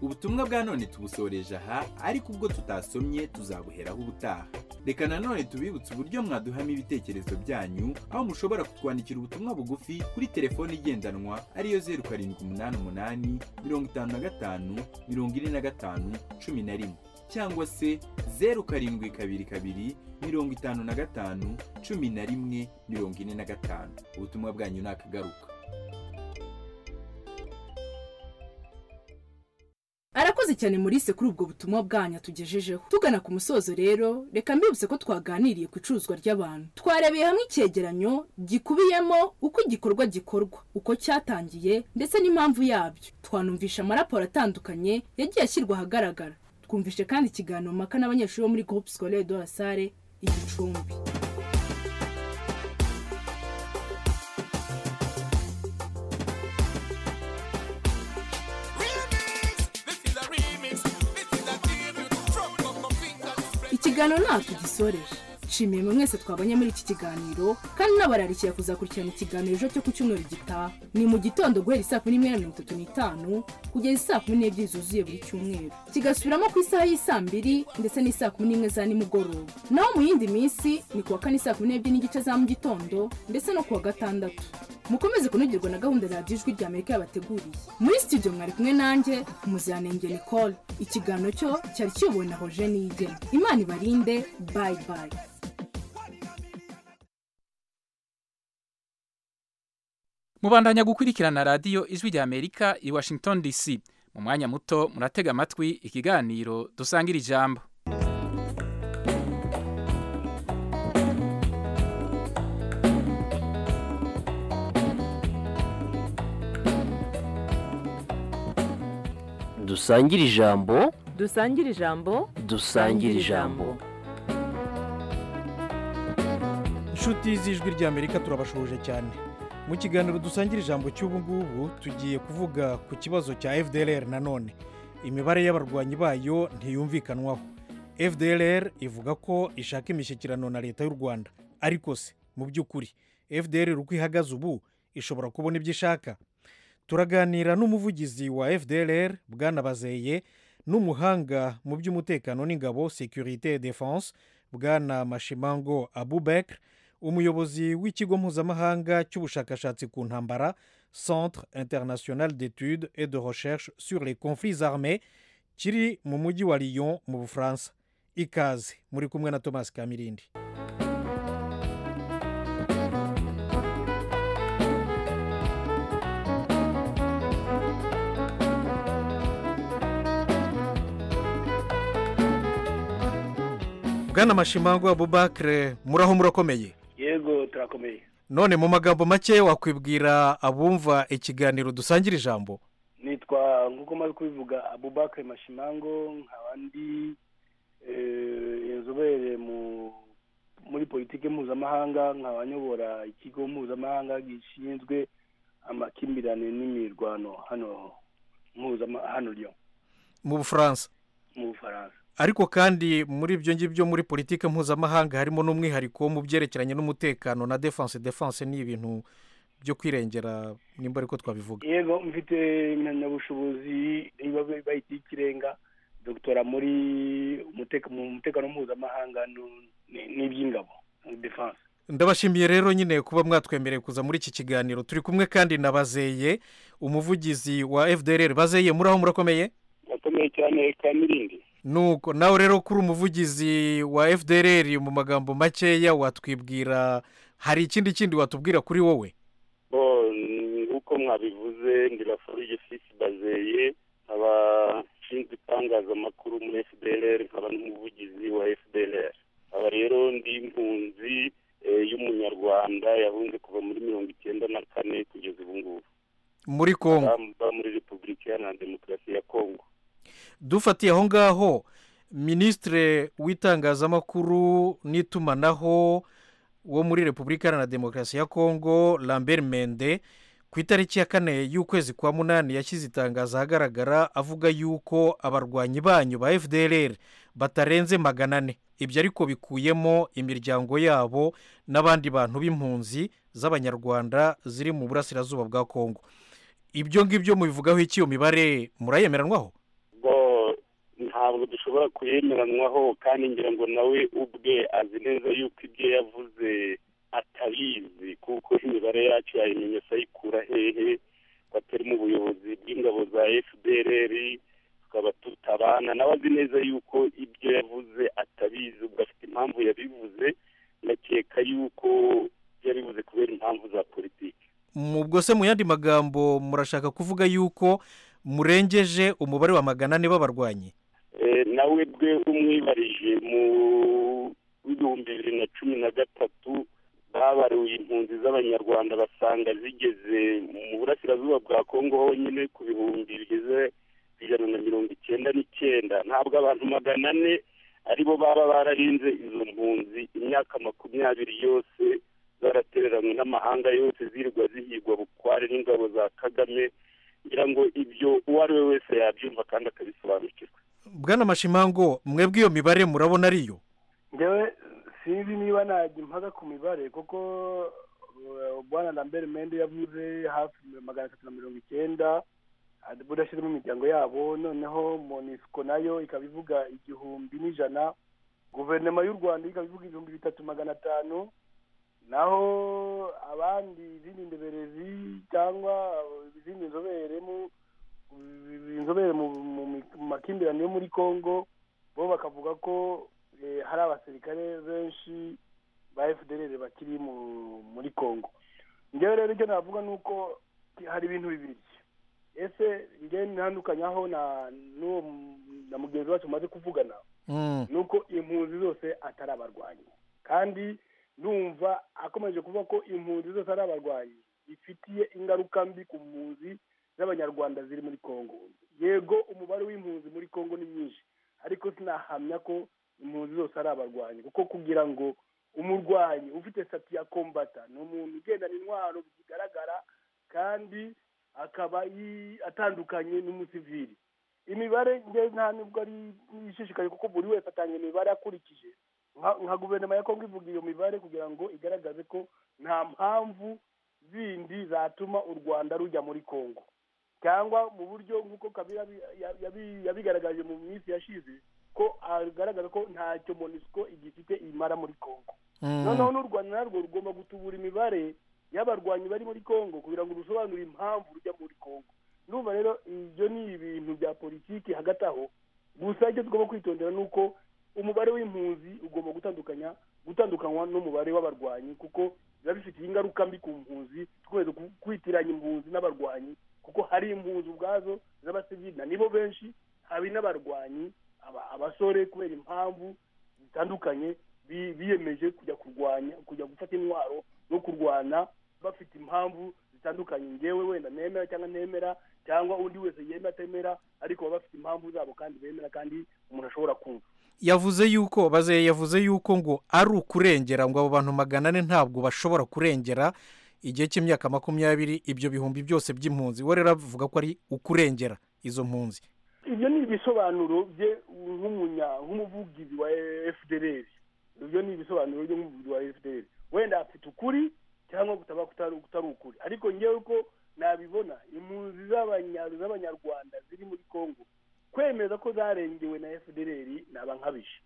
ubutumwa bwa none tubusoreje aha ariko ubwo tutasomye tuzabuheraho ubutaha reka nanone tubibutse uburyo mwaduhamo ibitekerezo byanyu aho mushobora kutwandikira ubutumwa bugufi kuri telefoni igendanwa ariyo zeru karindwi umunani umunani mirongo itanu na gatanu mirongo ine na gatanu cumi na rimwe cyangwa se zeru karindwi kabiri kabiri mirongo itanu na gatanu cumi na rimwe mirongo ine na gatanu ubutumwa bwanyu ni akagaruka arakoze cyane murise kuri ubwo butumwa bwanyu tugejejeho tugana ku musozo rero reka mbibutse ko twaganiriye ku icuruzwa ry'abantu twarebeye hamwe icyegeranyo gikubiyemo uko igikorwa gikorwa uko cyatangiye ndetse n'impamvu yabyo twanumvisha amaraporo atandukanye yagiye ashyirwa ahagaragara twumvishe kandi ikiganiro mpaka n'abanyeshuri bo muri groupe scolaire de la salle igicumbi ikiganiro ntabwo gisoreje nshimiye mwe mwese twabonye muri iki kiganiro kandi n'abararikira kuzakurikirana ikiganiro ejo cyo ku cyumweru gitaha ni mu gitondo guhera isaa kumi n'imwe na mirongo itatu n'itanu kugeza isaa kumi n'ebyiri zuzuye buri cyumweru kigasubiramo ku isaha y'isaa mbiri ndetse n'isaa kumi n'imwe za nimugoroba naho mu yindi minsi ni ku wa kane isaa kumi n'ebyiri n'igice za mu gitondo ndetse no ku wa gatandatu mukomeze kunogerwa na gahunda ya radiyo ijwi ry'amerika yabateguriye muri studio mwari kumwe nanjye umuziranenge nicole ikiganiro cyo cyari kiyobowe na hoje nige imana ibarinde bayi bayi mubandanya gukurikirana radiyo ijwi ry'amerika i washington dc mu mwanya muto muratega amatwi ikiganiro dusangira ijambo dusangire ijambo dusangire ijambo dusangire ijambo inshuti z'ijwi ry'amerika turabashoboje cyane mu kiganiro dusangira ijambo cy'ubu ngubu tugiye kuvuga ku kibazo cya fdrr nanone imibare y'abarwanyi bayo ntiyumvikanwaho fdrr ivuga ko ishaka imishyikirano na leta y'u rwanda ariko se mu by'ukuri fdrr uko ihagaze ubu ishobora kubona ibyo ishaka turaganira n'umuvugizi wa fdrr bwanabazeye n'umuhanga mu by'umutekano n'ingabo securite defense bwana mashimango abubek umuyobozi w'ikigo mpuzamahanga cy'ubushakashatsi ku ntambara centre international d'etude et de recherche sur les conflits armés kiri mu mujyi wa lyon mu bufaransa ikaze muri kumwe na thomas kamirindi bwana mashimango abubakire muraho murakomeye yego turakomeye none mu magambo make wakwibwira abumva ikiganiro dusangira ijambo nitwa nk'uko maze kubivuga abubakire mashimango nkaba ndi inzobere muri politiki mpuzamahanga nkaba nyobora ikigo mpuzamahanga gishinzwe amakimbirane n'imirwano hano hano ryo mu bufaransa mu bufaransa ariko kandi muri ibyo ngibyo muri politiki mpuzamahanga harimo n'umwihariko mu byerekeranye n'umutekano na defanse defanse ni ibintu byo kwirengera nimba ariko twabivuga yego mfite impamyabushobozi niba bayita ikirenga dogitera muri umutekano mpuzamahanga n'iby'ingabo defanse ndabashimiye rero nyine kuba mwatwemereye kuza muri iki kiganiro turi kumwe kandi na bazeye umuvugizi wa fdr bazeye muri aho murakomeye murakomeye cyane kamirindi nuko nawe rero kuri umuvugizi wa fdr mu magambo makeya watwibwira hari ikindi kindi watubwira kuri wowe uko mwabivuze ngirafurije fisi bazeye nkaba nshinzwe itangazamakuru muri fdr nkaba n'umuvugizi wa fdr aba rero ndi impunzi y'umunyarwanda yahunze kuva muri mirongo icyenda na kane kugeza ubu ngubu muri kongo muri repubulika iharanira demokarasi ya kongo dufatiye aho ngaho minisitiri w'itangazamakuru n'itumanaho wo muri repubulika iharanira demokarasi ya kongo lambert mende ku itariki ya kane y'ukwezi kwa munani yashyize itangazo ahagaragara avuga yuko abarwanyi banyu ba fdr batarenze magana ane ibyo ariko bikuyemo imiryango yabo n'abandi bantu b'impunzi z'abanyarwanda ziri mu burasirazuba bwa kongo ibyo ngibyo mubivugaho iki iyo mibare murayemeranwaho ntabwo dushobora kuyemeranwaho kandi ngira ngo nawe ubwe azi neza yuko ibyo yavuze atabizi kuko imibare yacu yayimenya sayikura hehe ko atari mu buyobozi bw'ingabo za fdrr tukaba tutabana nawe azi neza yuko ibyo yavuze atabizi ubwo afite impamvu yabivuze ndakeka yuko yabivuze kubera impamvu za politiki ubwo se mu yandi magambo murashaka kuvuga yuko murengeje umubare wa magana ane b'abarwanyi nawe bwe umwibarije mu bihumbi bibiri na cumi na gatatu babaruye impunzi z'abanyarwanda basanga zigeze mu burasirazuba bwa kongo honyine ku bihumbi bigeze ku ijana na mirongo icyenda n'icyenda ntabwo abantu magana ane aribo baba bararinze izo mpunzi imyaka makumyabiri yose zaratereranywe n'amahanga yose zirirwa zihigwa bukware n'ingabo za kagame ngira ngo ibyo uwo ari we wese yabyumva kandi akabisobanukirwa bwana mashimango mwebwe iyo mibare murabona ariyo ngewe sinzi niba najya impaka ku mibare kuko bwana lambert mende yavuze hafi magana atatu na mirongo icyenda budashyizemo imiryango yabo noneho monisiko nayo ikaba ivuga igihumbi n'ijana guverinoma y'u rwanda ikaba ivuga ibihumbi bitatu magana atanu naho abandi izindi ndeberezi cyangwa izindi nzobere mu inzobere mu makimbirane yo muri congo bo bakavuga ko hari abasirikare benshi ba fdr bakiri muri congo ngewe rero icyo navuga ni uko hari ibintu bibiri ese ngewe ntandukanyaho na mugenzi wacu umaze kuvugana ni uko impunzi zose atari abarwanyi kandi numva akomeje kuvuga ko impunzi zose ari abarwanyi bifitiye ingaruka mbi ku mpunzi z'abanyarwanda ziri muri congo yego umubare kongo ni nyinshi ariko sinahamya ko impunzi zose ari abarwanyi kuko kugira ngo umurwanyi ufite sati ya kombata ni umuntu ugendana intwaro zigaragara kandi akaba yi- atandukanye n'umusivili imibare nge nta nubwo ari ishishikaye kuko buri wese atanga imibare akurikije nka- nka guverinoma ya kongo ivuga iyo mibare kugira ngo igaragaze ko nta mpamvu zindi zatuma u rwanda rujya muri kongo cyangwa mu buryo nk'uko kabira yabi- yabi- yabi- yabigaragaje mu minsi yashize ko agaragaza ko ntacyo monisco igifite imara muri kongo noneho n'u rwanda narwo rugomba gutubura imibare y'abarwanyi bari muri kongo kugira ngo rusobanure impamvu rujya muri kongo ndumva rero ibyo ni ibintu bya politiki hagati aho gusa icyo tugomba kwitondera ni uko umubare w'impunzi ugomba gutandukanya gutandukanywa n'umubare w'abarwanyi kuko biba bifitiye ingaruka mbi ku mpunzi dukomeza ku- kwitiranya impunzi n'abarwanyi kuko hari impunzi ubwazo z'abasivili na nibo benshi hari n'abarwanyi aba- abasore kubera impamvu zitandukanye bi- biyemeje kujya kurwanya kujya gufata intwaro no kurwana bafite impamvu zitandukanye ngewe wenda nemera cyangwa ntemera cyangwa undi wese yemera atemera ariko baba bafite impamvu zabo kandi bemera kandi umuntu ashobora kumva yavuze yuko bazeye yavuze yuko ngo ari ukurengera ngo abo bantu magana ane ntabwo bashobora kurengera igihe cy'imyaka makumyabiri ibyo bihumbi byose by'impunzi we rero avuga ko ari ukurengera izo mpunzi ibyo ni ibisobanuro bye nk'umunya nk'umuvugizi wa fdr ibyo ni ibisobanuro bye nk'umuvugizi wa fdr wenda afite ukuri cyangwa kutaba kutari kutari ukuri ariko ngewe uko nabibona impunzi z'abanya- z'abanyarwanda ziri muri kongo kwemeza ko zarengewe na fdr naba nkabije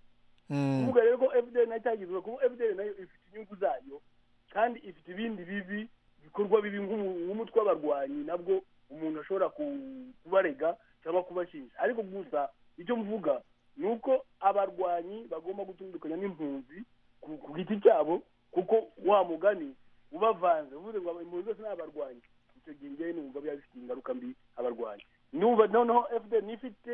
kuvuga rero ko fdr nayo itagizwe kuko fdr nayo ifite inyungu zayo kandi ifite ibindi bibi bikorwa bibi nk'umu- nk'umutwe w'abarwanyi nabwo umuntu ashobora ku- kubarega cyangwa kubashinja ariko gusa icyo mvuga ni uko abarwanyi bagomba gutandukanya n'impunzi ku- ku giti cyabo kuko wa mugani ubavanze uvuze ngo impunzi zose ni abarwanyi icyo gihe ngewe numva biba bifite ingaruka mbi abarwanyi numva noneho fdr ifite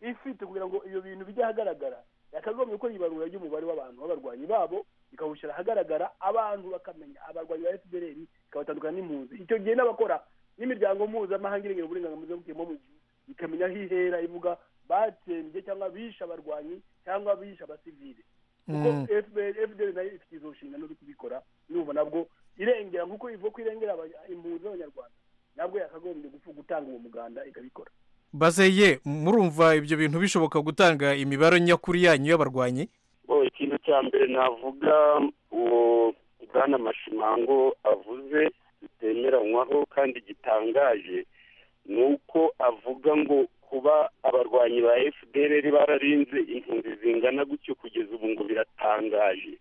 ifite kugira ngo iyo bintu bijye ahagaragara yakagombye gukora ibarura ry'umubare w'abantu b'abarwanyi babo ikawushyira ahagaragara abantu bakamenya abarwanyi ba fdr ikabatandukana n'impunzi icyo gihe n'abakora n'imiryango mpuzamahanga irengera uburenganzira bw'ikiremwa muntu ikamenya aho ihera ivuga batsembye cyangwa bishe abarwanyi cyangwa bishe abasivile kuko FPR fdr nayo ifite izo nshingano zo kubikora n'ubu nabwo irengera nk'uko ivuga ko irengera abanya- impunzi z'abanyarwanda nabwo yakagombye gupfa gutanga uwo muganda ikabikora bazeye murumva ibyo bintu bishoboka gutanga imibare nyakuri yanyu y'abarwanyi Oh, ikintu cya mbere navuga uwo bwana mashimango avuze bitemeranywaho kandi gitangaje ni uko avuga ngo kuba abarwanyi ba fdr bararinze impunzi zingana gutyo kugeza ubu ngo biratangaje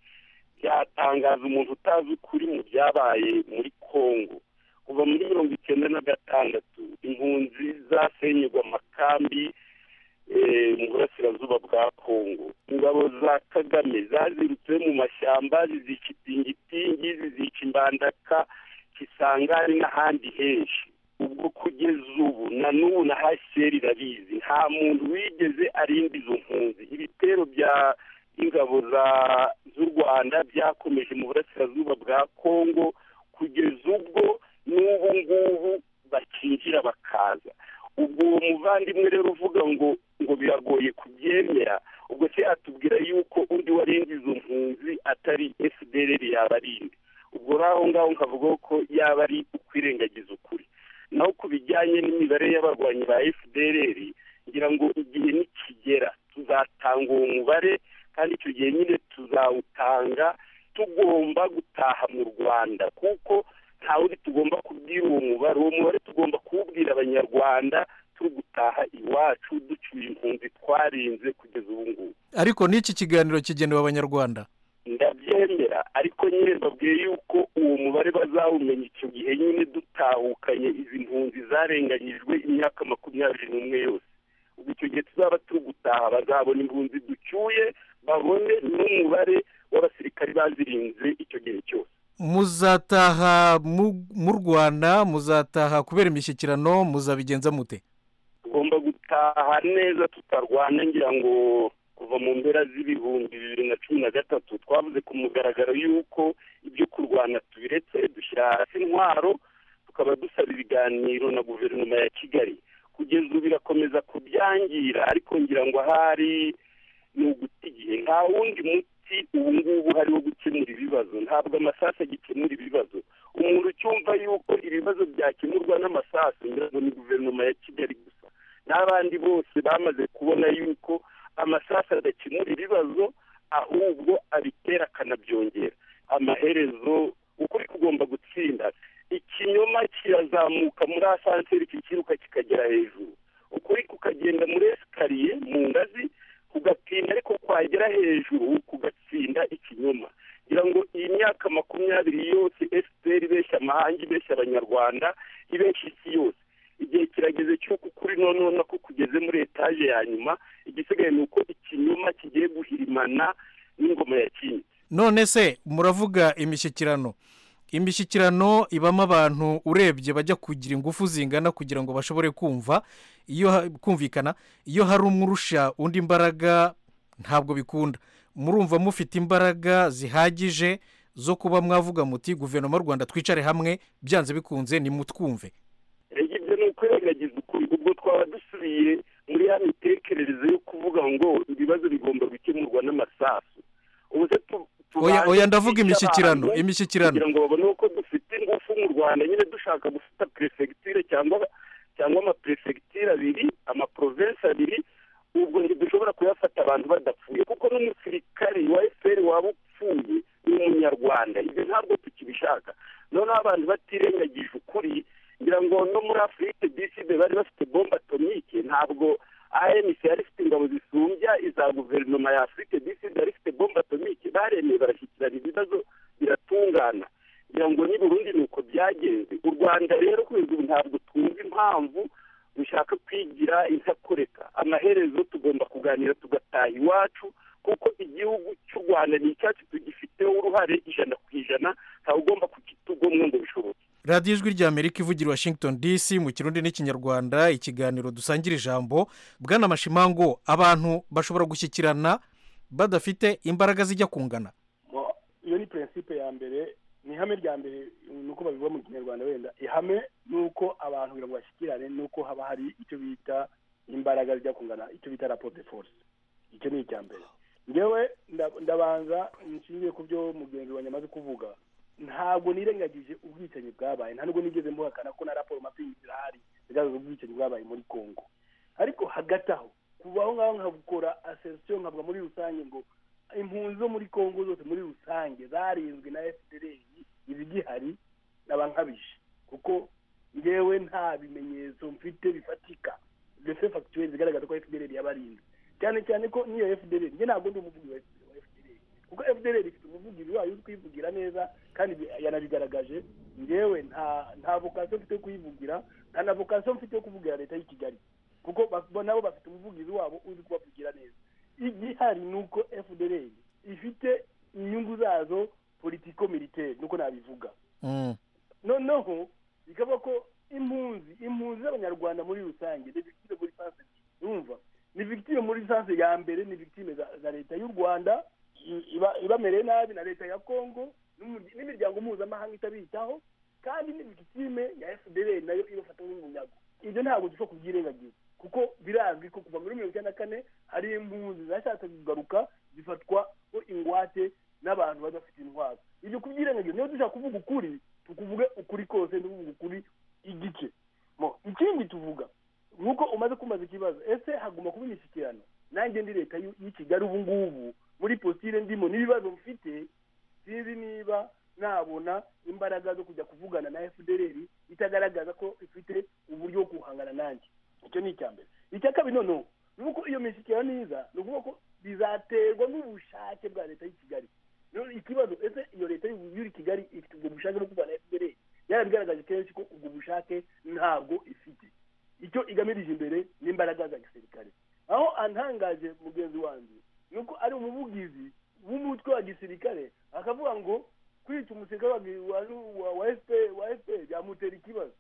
byatangaza umuntu utazi ukuri mu byabaye muri congo kuva muri mirongo icyenda na gatandatu impunzi zasenyerwa amakambi eh, mu burasirazuba bwa kongo ingabo za kagame zazirutse mu mashyamba zizica itingitingi zizica imbandaka kisangani n'ahandi henshi ubwo kugeza ubu na n'ubu na hcr irabizi nta muntu wigeze arinda izo mpunzi ibitero bya ingabo za z'u rwanda byakomeje mu burasirazuba bwa kongo kugeza ubwo n'ubu ngubu bakinjira bakaza ubwo uwo muvandimwe rero uvuga ngo ngo biragoye kubyemera ubwo se atubwira yuko undi warinze izo mpunzi atari fdr yabarinda ubwo rero aho ngaho nkavuga ko yaba ari ukwirengagiza ukuri naho ku bijyanye n'imibare y'abarwanyi ba fdr ngira ngo igihe nikigera tuzatanga uwo mubare kandi icyo gihe nyine tuzawutanga tugomba gutaha mu rwanda kuko nta wundi tugomba kubwira uwo mubare uwo mubare tugomba kuwubwira abanyarwanda turi gutaha iwacu ducyuye impunzi twarinze kugeza ubu ngubu ariko n'iki kiganiro kigenewe abanyarwanda ndabyemera ariko nyine mbabwiye yuko uwo mubare bazawumenya icyo gihe nyine dutahukanye izi mpunzi zarenganyijwe imyaka makumyabiri n'umwe yose ubwo icyo gihe tuzaba turi gutaha bazabona impunzi ducyuye babone n'umubare w'abasirikari bazirinze icyo gihe cyose muzataha mu- mu rwanda muzataha kubera imishyikirano muzabigenza mute tugomba gutaha neza tutarwana ngira ngo kuva mu mpera z'ibihumbi bibiri na cumi na gatatu twavuze ku mugaragaro y'uko ibyo kurwana tubiretse dushyira hasi intwaro tukaba dusaba ibiganiro na guverinoma ya kigali kugeza ubu birakomeza kubyangira ariko ngira ngo ahari ni uguta igihe nta wundi muti ubu ngubu hari wo gukemura ibibazo ntabwo amasasu agikemura ibibazo umuntu ucyumva yuko ibibazo byakemurwa n'amasasu ngira ngo ni guverinoma ya kigali gusa n'abandi bose bamaze kubona yuko amasasu adakemura ibibazo ahubwo abitera akanabyongera amaherezo ukuri kugomba gutsinda ikinyoma kirazamuka muri asanseri kikiruka kikagera hejuru ukuri kukagenda muri esikariye mu ngazi kugatinda ariko kwagera hejuru kugatsinda ikinyoma ngira ngo iyi myaka makumyabiri yose efuperi ibeshya amahanga ibeshya abanyarwanda ibeshya isi yose igihe kirageze cy'uko ukuri noneho nako kugeze muri etaje ya nyuma igisigaye ni uko ikinyoma kigiye guhirimana n'ingoma ya kindi none se muravuga imishyikirano imishyikirano ibamo abantu urebye bajya kugira ingufu zingana kugira ngo bashobore kumva iyo ha- kumvikana iyo hari umwe urusha undi imbaraga ntabwo bikunda murumva mufite imbaraga zihagije zo kuba mwavuga muti guverinoma y'u rwanda twicare hamwe byanze bikunze nimutwumve erega ibyo ni ukwirengagiza ukuri ubwo twaba dusubiye muri ya mitekerereze yo kuvuga ngo ibibazo bigomba gukemurwa n'amasasu ubu se tu- oya tubanze oya ndavuga twice imishyikirano ahantu imishyikirano kugira ngo babone uko dufite ingufu mu rwanda nyine dushaka gufata perefegitire cyangwa cyangwa amaperefegitire abiri amaprovensi abiri ubwo ntidushobora kuyafata abantu badapfuye kuko n'umusirikari wa efuperi waba upfuye ni umunyarwanda ibyo ntabwo tukibishaka noneho abantu batirengagije ukuri ngira ngo no muri afurike diside bari bafite bombe atomike ntabwo anc yari ifite ingabo zisumbya iza guverinoma ya afurike diside yari ifite bombe atomike baremeye barashyikirana ibibazo biratungana ngira ngo n'i burundi ni uko byagenze u rwanda rero kugeza ubu ntabwo twumva impamvu dushaka kwigira intakoreka amaherezo tugomba kuganira tugataha iwacu kuko igihugu cy'u rwanda ni icyacu tugifiteho uruhare ijana ku ijana ntawe ugomba kukitugomwa ngo bishoboke radiyo ijwi ry'amerika ivugira i washington dc mu kirundi n'ikinyarwanda ikiganiro dusangira ijambo bwana mashimango abantu bashobora gushyikirana badafite imbaraga zijya kungana Bo, iyo ni prinsipe ya mbere ni ihame rya mbere ni uko babivuga mu kinyarwanda wenda ihame ni uko abantu kugira ngo bashyikirane ni uko haba hari icyo bita imbaraga zijya kungana icyo bita raporo de force icyo ni icya mbere ngewe nda- ndabanza nshingiye ku byo mugenzi wanjye amaze kuvuga ntabwo nirengagije ubwicanyi bwabaye nta nubwo nigeze mbuhakana ko na raporo mapingi zirahari zigaragaza ubwicanyi bwabaye muri congo ariko hagati aho kubaho ngaho nkabukora aserisiyo nkavuga muri rusange ngo impunzi zo muri congo zose muri rusange zarinzwe na fpr izigihari n'abankabije kuko ngewe nta bimenyetso mfite bifatika refe fagitire zigaragaza ko fpr yabarinze cyane cyane ko n'iyo fpr njye ntabwo ndi umuvugi wa FDLR, kuko fpr ifite umuvugizi wayo uzi kuyivugira neza kandi bi- yanabigaragaje ngewe nta nta vokasiyo mfite yo kuyivugira nta na vokasiyo mfite yo kuvugira leta y'i kigali kuko ba- bo nabo bafite umuvugizi wabo uzi kubavugira neza igihari ni uko fdr ifite inyungu zazo politiko militaire nuko nabivuga noneho bikavuga ko impunzi impunzi z'abanyarwanda muri rusange ni victime muri sanse yumva ni victime muri sanse ya mbere ni victime za, za leta y'u rwanda i- iba- ibamereye nabi na leta ya congo n'umurya- n'imiryango mpuzamahanga itabitaho kandi ni victime ya fdr nayo ibafata nk'umunyago ibyo ntabwo dushobora kubyirengagiza kuko birazwi ko kuva muri mirongo icyenda na kane hari impunzi zashatse kugaruka zifatwa ko ingwate n'abantu badafite intwaro ibyo kubyirengagiza niyo dushaka kuvuga ukuri tukuvuge ukuri kose ntuvuge ukuri igice Mo, ikindi tuvuga nk'uko umaze kumaza ikibazo ese hagomba kuba imishyikirano nanjye ndi leta y'u- y'i kigali ubu ngubu muri positire ndimo n'ibibazo mfite sinzi niba nabona imbaraga zo kujya kuvugana na fdr itagaragaza ko ifite uburyo bwo guhangana nanjye icyo ni icya mbere icya kabiri noneho ni uko iyo mishyikirano iza ni ukuvuga ko bizaterwa n'ubushake bwa leta y'i kigali rero ikibazo ese iyo leta y'u- y'uri kigali ifite ubwo bushake bwo kuvugana na fdr yarabigaragaje kenshi ko ubwo bushake ntabwo ifite icyo igamije imbere n'imbaraga za gisirikare aho antangaje mugenzi wanjye ni uko ari umuvugizi w'umutwe wa gisirikare akavuga ngo kwica umusirikare wa wa- wa- wa FPR wa fpr byamutera ikibazo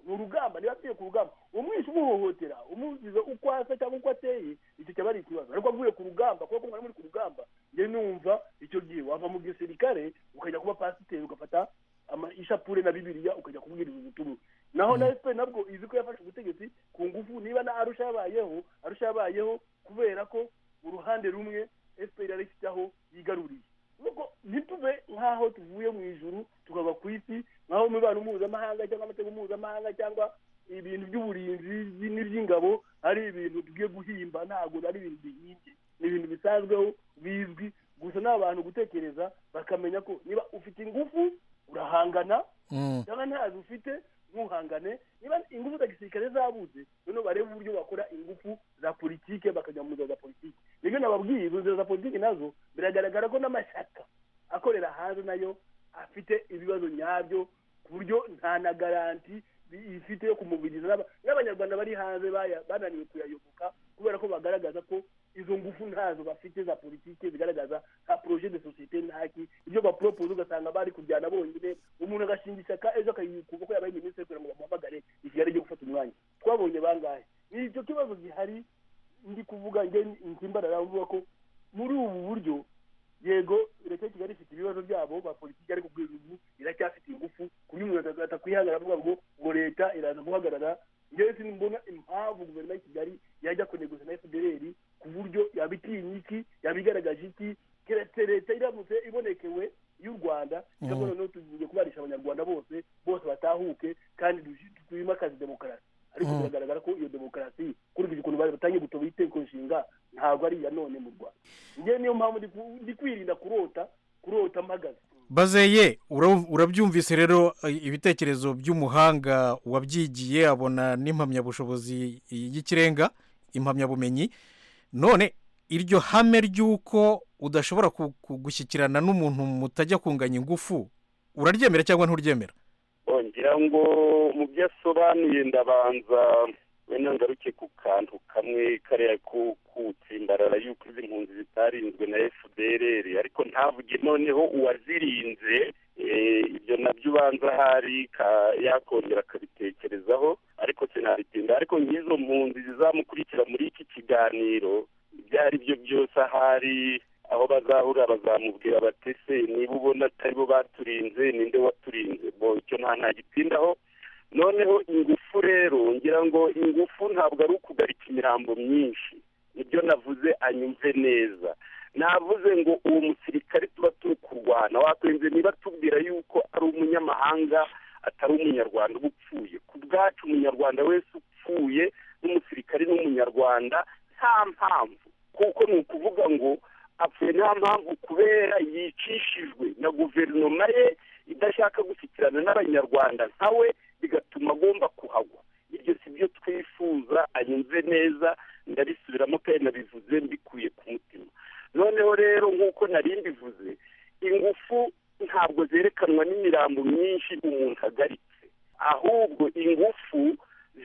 ni urugamba niba agiye ku rugamba umwishe umuhohotera umugize uko asa cyangwa uko ateye icyo cyaba ari ikibazo ariko avuye ku rugamba kubera ko mwari muri ku rugamba njye numva icyo gihe wava mu gisirikare ukajya kuba pasiteri ugafata ama- ishapure na bibiliya ukajya kubwiriza ubutumwa naho na efuperi nabwo izi ko yafashe ubutegetsi ku ngufu niba na arusha yabayeho arusha yabayeho kubera ko uruhande rumwe efuperi yarishyiraho yigaruriye nuko ntitube nk'aho tuvuye mu ijuru tukava ku isi nk'aho imibano mpuzamahanga cyangwa amategeko mpuzamahanga cyangwa ibintu by'uburinzi n'iby'ingabo ari ibintu tugiye guhimba ntabwo ari ibintu bihimbye ni ibintu bisanzweho bizwi gusa ni abantu gutekereza bakamenya ko niba ufite ingufu urahangana Mm. cyangwa ntazo ufite ntuhangane niba ingufu za gisirikare zabuze noneho barebe uburyo bakora ingufu za politike bakajya mu nzira za politike nibyo nababwiye izo nzira za politike nazo biragaragara ko n'amashyaka akorera hanze nayo afite ibibazo nyabyo ku buryo nta na garanti bi- ifite yo kumubiriza n'aba- n'abanyarwanda bari hanze baya- bananiwe kuyayoboka kubera ko bagaragaza ko izo ngufu ntazo bafite za politike zigaragaza nka projet de societe ntaki ibyo baporopoza ugasanga bari kujyana bonyine umuntu agashinga ishyaka ejo akayikuba ko yabaye minisitiri kugira ngo bamuhamagare i kigali ryo gufata umwanya twabonye bangahe ni icyo kibazo gihari ndi kuvuga nge nsimbarara mvuga ko muri ubu buryo yego leta ya kigali ifite ibibazo byabo ba politiki ariko kugeza ubu iracyafite ingufu ku buryo umuntu ata- atakwihagarara avuga ngo ngo leta iraza guhagarara ngewe simbona impamvu guverinoma ya kigali yajya kuneguza na fdr ku buryo yabitinye iki yabigaragaje iki keretse leta iramutse ibonekewe y'u rwanda ikabona noneho tugiye kubarisha abanyarwanda bose bose batahuke kandi dushi- twimakaze demokarasi ariko Mm. biragaragara ko iyo demokarasi kurikije ukuntu bari batangiye gutoba itegeko nshinga ntabwo ari iya none mu rwanda njyewe niyo mpamvu ndi ku- ndi kwirinda kurota kurota mpagaze bazeye ura- urabyumvise rero eh, ibitekerezo by'umuhanga wabyigiye abona n'impamyabushobozi y'ikirenga impamyabumenyi none iryo hame ry'uko udashobora ku- ku- gushyikirana n'umuntu mutajya kunganya ingufu uraryemera cyangwa nturyemera ngira ngo mu byo asobanuye ndabanza wenda ngaruke ku kantu kamwe kariya ko kutsimbarara y'uko izi mpunzi zitarinzwe na fdrr ariko ntavuge noneho uwazirinze eh, ibyo nabyo ubanza ahari ka- yakongera akabitekerezaho ariko sinabitinda ariko nk'izo mpunzi zizamukurikira muri iki kiganiro ibyo ari byo byose ahari aho bazahura bazamubwira bati se niba ubona atari bo baturinze ninde waturinze bo icyo nta ntagitindaho noneho ingufu rero ngira ngo ingufu ntabwo ari ukugarika imirambo myinshi nibyo navuze anyumve neza navuze ngo uwo musirikare tuba turi kurwana wakwenze niba tubwira yuko ari umunyamahanga atari umunyarwanda uba upfuye ku bwacu umunyarwanda wese upfuye n'umusirikare n'umunyarwanda nta mpamvu kuko ni ukuvuga ngo apfuye nta mpamvu kubera yicishijwe na guverinoma ye idashaka gushyikirana n'abanyarwanda nka we bigatuma agomba kuhagwa ibyo si byo twifuza anyumve neza ndabisubiramo kandi nabivuze mbikuye ku mutima noneho rero nk'uko nari mbivuze ingufu ntabwo zerekanwa n'imirambo myinshi umuntu agaritse ahubwo ingufu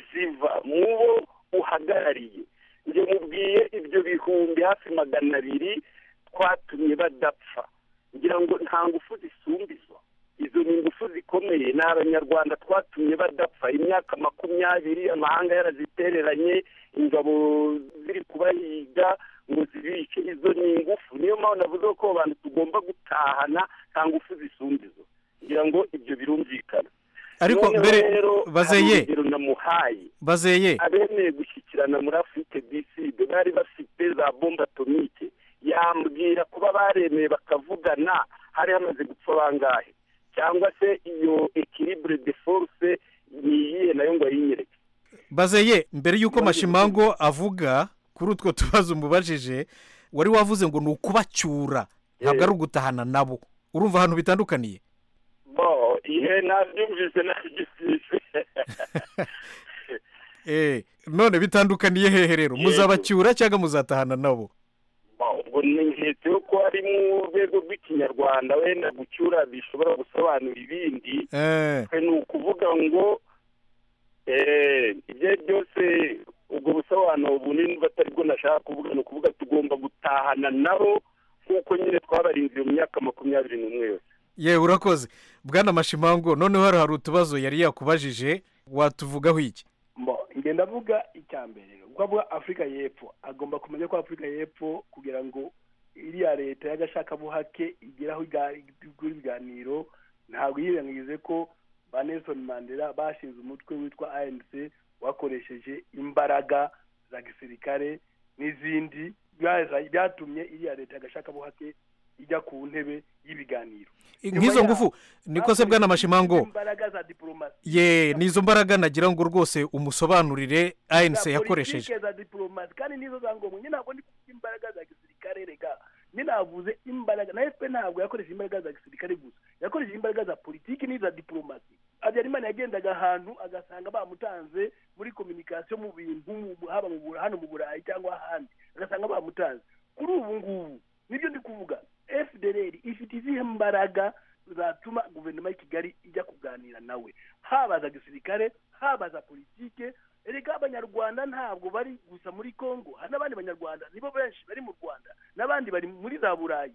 ziva mu bo uhagarariye njye mubwiye ibyo bihumbi hafi magana abiri twatumye badapfa ngira ngo nta ngufu zisumbizwa izo ni ingufu zikomeye ni abanyarwanda twatumye badapfa imyaka makumyabiri amahanga yarazitereranye ingabo ziri kubahiga ngo zibice izo ni ingufu niyo mpamvu navuze ko abo bantu tugomba gutahana nta ngufu zisumbizwa ngira ngo ibyo birumvikana Ariko Noneho mbere- rero, hari bazeye. urugero namuhaye bazeye abemeye gushyikirana muri afurike diside bari bafite za bombe atomike yambwira kuba baremeye bakavugana hari hamaze gupfa bangahe cyangwa se iyo ekiribure de force ni iyihe nayo ngo ayinyereke bazeye mbere y'uko mashimango avuga kuri utwo tubazo umubajije wari wavuze ngo ni ukubacyura ntabwo ari ugutahana nabo urumva ahantu bitandukaniye bo ihe nabyumvise nabyumvise Eh, none bitandukaniye hehe rero muzabacyura cyangwa muzatahana nabo ubwo nketse yo ko ari mu rwego rw'ikinyarwanda wenda gucyura bishobora gusobanura ibindi Eh, twe ni ukuvuga ngo eh, ibyo ari byose ubwo busobanuro bunini batari bwo nashaka kuvuga ni ukuvuga tugomba gutahana nabo nk'uko nyine twabarinze mu myaka makumyabiri n'umwe yose ye urakoze bwana mashimango noneho hano hari utubazo yari yakubajije watuvugaho iki mbo ngenda avuga icya mbere ubwo avuga afurika y'epfo agomba kumenya ko afurika y'epfo kugira ngo iriya leta y'agashakabuhake igeraho ibiganiro ntabwo yirengagize ko ba nelson mandela bashinze umutwe witwa anc wakoresheje imbaraga za gisirikare n'izindi byaza- byatumye iriya leta y'agashakabuhake ijya ku ntebe y'ibiganiro nk'izo ngufu niko se bwana mashimango imbaraga za diporomasi ye n'izo mbaraga nagira ngo rwose umusobanurire anc yakoresheje politike za diporomasi kandi nizo za ngombwa nyine ntabwo ndi kuvuga imbaraga za gisirikare rega nyine navuze imbaraga na fpr ntabwo yakoresha imbaraga za gisirikare gusa yakoresheje imbaraga za politiki n'iza diporomasi habyarimana yagendaga ahantu agasanga bamutanze muri kominikasiyo mu bintu mu- haba mu Bura- hano mu burayi cyangwa ahandi agasanga bamutanze kuri ubu ngubu nibyo ndi kuvuga fdr ifite izihe mbaraga zatuma guverinoma y'i kigali ijya kuganira nawe haba za gisirikare haba za politike erega abanyarwanda ntabwo bari gusa muri congo hari n'abandi banyarwanda nibo benshi bari mu rwanda n'abandi bari muri za burayi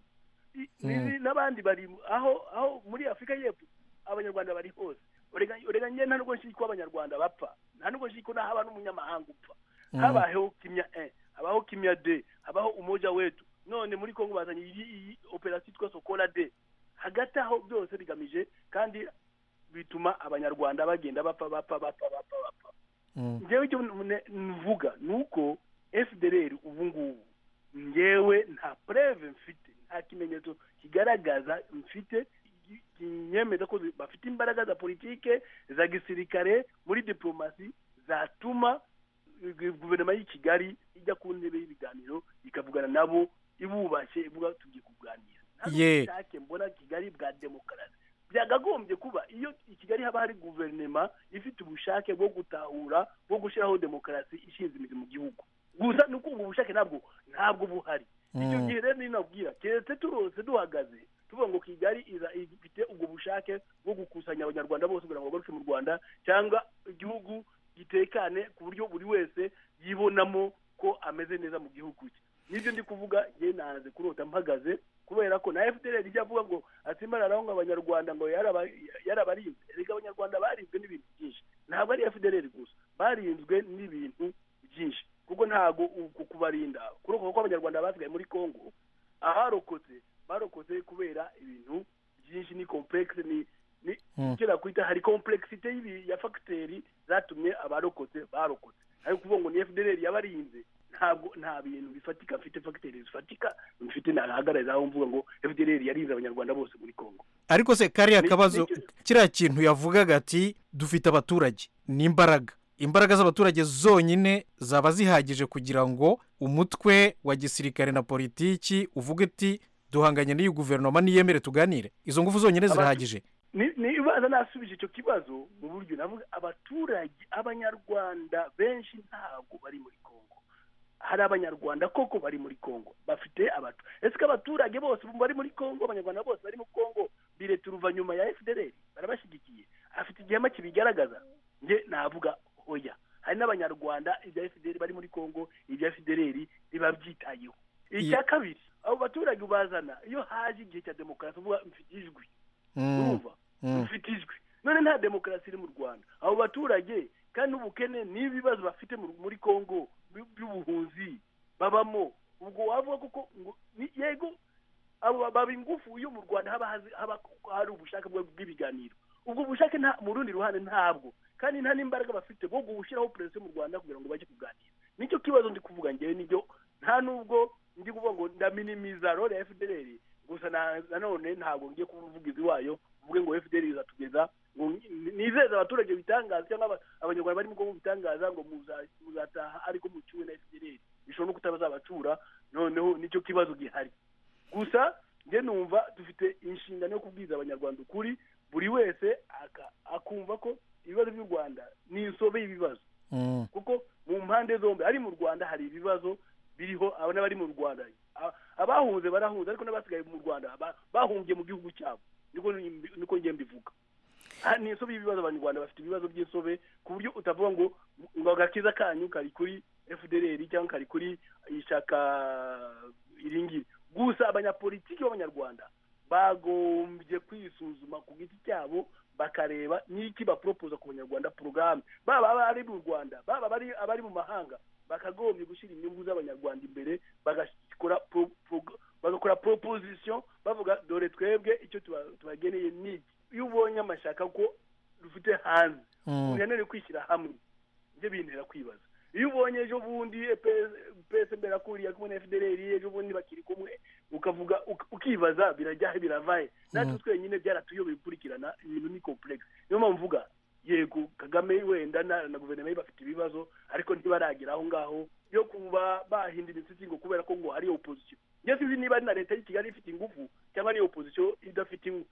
I- n'izi- n'abandi bari mu- aho aho muri afurika y'epfo abanyarwanda bari hose Erega- erega njye nta nubwo nshiki ko abanyarwanda bapfa nta nubwo nshiki ko haba n'umunyamahanga upfa Mm. habayeho kimya e habaho kimya de habaho umoja wetu none muri congo bazanye iyi iyi operasiyo yitwa sokola de hagati aho byose bigamije kandi bituma abanyarwanda bagenda bapfa bapfa bapfa bapfa bapfa njyewe icyo mune- mvuga ni uko fdr ubu ngubu njyewe nta preve mfite nta kimenyetso kigaragaza mfite ki- kinyemeza ko zi- bafite imbaraga za politike za gisirikare muri diplomasi zatuma gu- guverinoma y'i kigali ijya ku ntebe y'ibiganiro ikavugana nabo ibubashye ivuga tugiye kuganira nta Ye. bushake mbona kigali bwa demokarasi byagagombye kuba iyo i kigali haba hari guverinoma ifite ubushake bwo gutahura bwo gushyiraho demokarasi ishinze imizi mu gihugu gusa ni uko ubwo bushake ntabwo ntabwo buhari icyo gihe rero niyo nabwira keretse turose duhagaze tuvuga ngo kigali iza- ifite ubwo bushake bwo gukusanya abanyarwanda bose kugira ngo bagaruke mu rwanda cyangwa igihugu gitekane ku buryo buri wese yibonamo ko ameze neza mu gihugu cye nibyo ndi kuvuga njye naze kurota mpagaze kubera ko na fdr ijya avuga ngo atsimara araho ngo abanyarwanda ngo yaraba- yarabarinze reka abanyarwanda barinzwe n'ibintu byinshi ntabwo ari fdr gusa barinzwe n'ibintu byinshi kuko ntabwo uku kubarinda kurokoka ko abanyarwanda basigaye muri congo aharokotse barokotse kubera ibintu byinshi ni complexe ni ni Mm. icyo nakwita hari complexite y'ibi- ya fagiteri zatumye abarokotse barokotse ariko uvuga ngo ni fdr yabarinze ntabwo nta bintu bifatika mfite fagiteri zifatika mfite nahagarariza aho mvuga ngo fdr yarinze abanyarwanda bose muri congo ariko se kariya Ni- kabazo kiriya kintu yavugaga ati dufite abaturage ni imbaraga imbaraga z'abaturage zonyine zaba zihagije kugira ngo umutwe wa gisirikare na politiki uvuge ati duhanganye n'iyi guverinoma niyemere tuganire izo ngufu zonyine Aba- zirahagije Ni- nibaza nasubije icyo kibazo mu buryo navuga abaturage abanyarwanda benshi ntabwo bari muri congo hari abanyarwanda koko bari muri congo bafite abatu ese ko abaturage bose bari muri congo abanyarwanda bose bari muri congo bire turuva nyuma ya fdr barabashyigikiye afite igihema kibigaragaza nge navuga hoya hari n'abanyarwanda ibya fdr bari muri congo ibya fdr bibabyitayeho icya kabiri abo baturage ubazana iyo haje igihe cya demokarasi uvuga mfite ijwi urumva dufite ijwi none nta demokarasi iri mu rwanda abo baturage kandi n'ubukene n'ibibazo bafite mu- muri congo by- by'ubuhunzi babamo ubwo wavuga kuko ngo ni- yego abo baba ingufu iyo mu rwanda haba hazi- haba hari ubushake bwa- bw'ibiganiro ubwo bushake nta- mu rundi ruhande ntabwo kandi nta n'imbaraga bafite bwo gushyiraho perezida mu rwanda kugira ngo bajye kuganira nicyo kibazo ndi kuvuga ngewe nibyo nta nubwo ndi kuvuga ngo ndaminimiza role ya fdr gusa na- nanone ntabwo ngiye kuba umuvugizi wayo uvuge ngo fdr izatugeza ngo ni- nizeza abaturage bitangaza cyangwa aba- abanyarwanda barimo bwoko bitangaza ngo muza- muzataha ariko mucyuwe na fdr bishobora no kutabazabacyura noneho nicyo kibazo gihari gusa njye numva dufite inshingano yo kubwiza abanyarwanda ukuri buri wese aka- akumva ko ibibazo by'u rwanda ni insobe y'ibibazo kuko mu mpande zombi ari mu rwanda hari ibibazo biriho aba n'abari mu rwanda A- abahunze barahunze ariko n'abasigaye mu rwanda ba- bahungiye mu gihugu cyabo niko mbi- niko njye mbivuga Ah, ni insobe y'ibibazo abanyarwanda bafite ibibazo by'insobe ku buryo utavuga ngo ngo agakiza kanyu kari kuri fdr cyangwa kari kuri ishyaka iringiri gusa abanyapolitiki b'abanyarwanda bagombye kwisuzuma ku giti cyabo bakareba n'iki baporopoza ku banyarwanda porogaramu baba abari mu rwanda baba abari- abari mu mahanga bakagombye gushyira inyungu z'abanyarwanda imbere bagakora pro- pro- bagakora proposition bavuga dore twebwe icyo tuba- tubageneye ni iki iyo ubonye amashaka ko dufite hanze Mm. ukeneye kwishyira hamwe ibyo bintera kwibaza iyo ubonye ejo bundi psb yakuriye kumwe na fdrr ejo bundi bakiri kumwe ukavuga uk- ukibaza birajyahe biravahe natwe Mm. twenyine byaratuyobeye gukurikirana ibintu ni complex niyo mpamvu mvuga yego kagame wenda na na guverinoma ye bafite ibibazo ariko ntibaragera aho ngaho yo kuba bahinda imisatsi ngo kubera ko ngo hari opposition njye sinzi niba ari na leta y'i kigali ifite ingufu cyangwa ari opposition idafite ingu-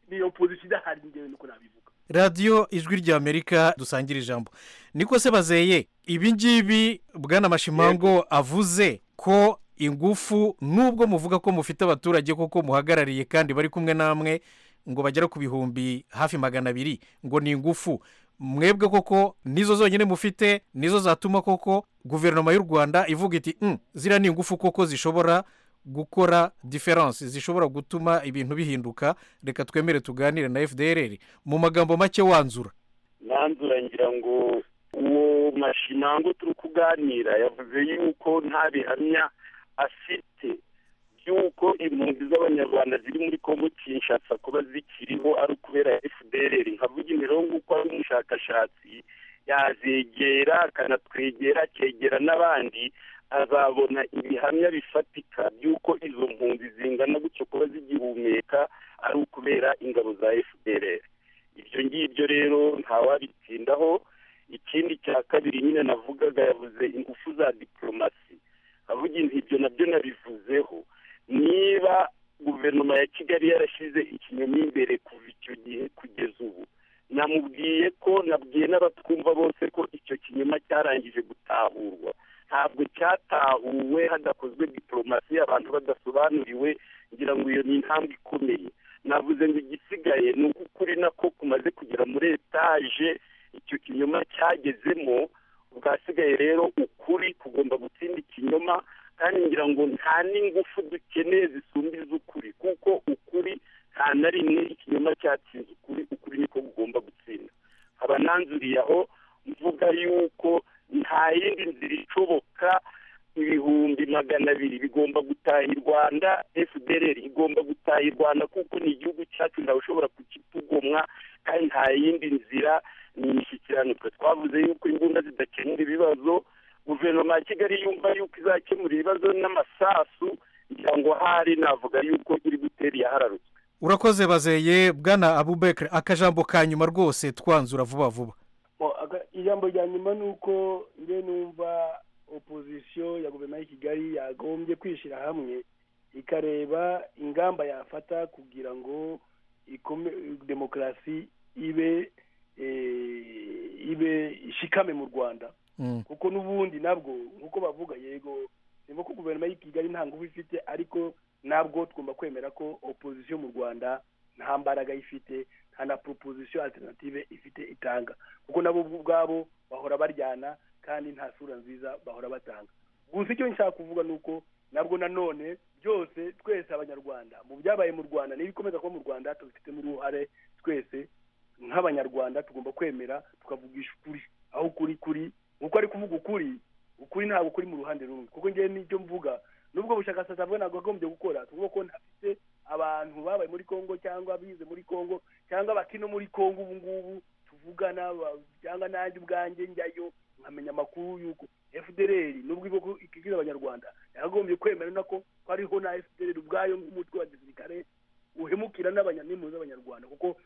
ni opposition idahari njyewe nuko nabivuga radiyo ijwi ry'amerika dusangira ijambo niko se bazeye ibi ngibi bwana mashimango avuze ko ingufu nubwo muvuga ko mufite abaturage koko muhagarariye kandi bari kumwe namwe ngo bagera ku bihumbi hafi magana abiri ngo ni ingufu mwebwe koko nizo zonyine mufite nizo zatuma koko guverinoma y'u rwanda ivuga iti "Mm, ziriya ni ingufu koko zishobora gukora diferanse zishobora gutuma ibintu bihinduka reka twemere tuganire na fdr mu magambo make wanzura nanzura ngira ngo uwo mashimango turi kuganira yavuze yuko nta bihamya afite by'uko impunzi z'abanyarwanda ziri muri kongo kinshasa kuba zikiriho ari ukubera fdr nkavuga imirongo uko ari umushakashatsi yazegera akanatwegera akegera n'abandi azabona ibihamya bifatika by'uko izo mpunzi zingana gutyo kuba zigihumeka ari ukubera ingabo za fdr ibyo ngibyo rero ntawabitindaho ikindi cya kabiri nyine navugaga yavuze ingufu za diporomasi avuga inti ibyo nabyo nabivuzeho niba guverinoma ya kigali yarashyize ikinyoma imbere kuva icyo gihe kugeza ubu namubwiye ko nabwiye n'abatwumva bose ko icyo kinyoma cyarangije gutahurwa ntabwo cyatahuwe hadakozwe diporomasi abantu badasobanuriwe ngira ngo iyo ni intambwe ikomeye navuze ngo igisigaye ni uko ukuri nako kumaze kugera muri etaje icyo kinyoma cyagezemo bwasigaye rero ukuri kugomba gutsinda ikinyoma kandi ngira ngo nta n'ingufu dukeneye zisumba iz'ukuri kuko ukuri nta na rimwe ikinyoma cyatsinze ukuri ukuri niko kugomba gutsinda haba nanzuriye aho mvuga yuko nta yindi nzira ishoboka ibihumbi magana abiri bigomba gutaha i rwanda fdr igomba gutaha i rwanda kuko ni igihugu cyacu ntawe ushobora kukitugomwa kandi nta yindi nzira ni imishyikirano twe twavuze yuko imbunda zidakemura ibibazo guverinoma ya kigali yumva yuko izakemura ibibazo n'amasasu ngira ngo hari navuga yuko iri gutera iyahararutswe urakoze bazeye bwana abubekere akajambo ka nyuma rwose twanzura vuba vuba Bo, aga- ijambo rya nyuma ni uko nge numva opozisiyo ya guverinoma y'i kigali yagombye kwishyira hamwe ikareba ingamba yafata kugira ngo ikume demokarasi ibe eh, ibe ishikame mu rwanda Mm. kuko n'ubundi nabwo nk'uko bavuga yego niba ko guverinoma y'i kigali nta ngufu ifite ariko nabwo tugomba kwemera ko opozisiyo mu rwanda nta mbaraga ifite nta na proposition alternative ifite itanga kuko nabo ubwabo bahora baryana kandi nta sura nziza bahora batanga gusa icyo nshaka kuvuga ni uko nabwo nanone byose twese abanyarwanda mu byabaye mu rwanda n'ibikomeza kuba mu rwanda tubifitemo uruhare twese nk'abanyarwanda tugomba kwemera tukavugisha ukuri aho ukuri kuri nk'uko ari kuvuga ukuri ukuri ntabwo kuri mu ruhande rumwe kuko ngewe n'icyo mvuga nubwo bushakashatsi avuga ntabwo yagombye gukora tuvuga ko ntafite abantu babaye muri kongo cyangwa bize muri kongo cyangwa bakino muri kongo ubu ngubu tuvugana ba- cyangwa nanjye ubwanjye njyayo nkamenya amakuru y'uko fdr nubwo ivuga ikigira abanyarwanda yakagombye kwemera nako ko ariho na fdr ubwayo nk'umutwe wa gisirikare uhemukira n'abanyanimwe z'abanyarwanda kuko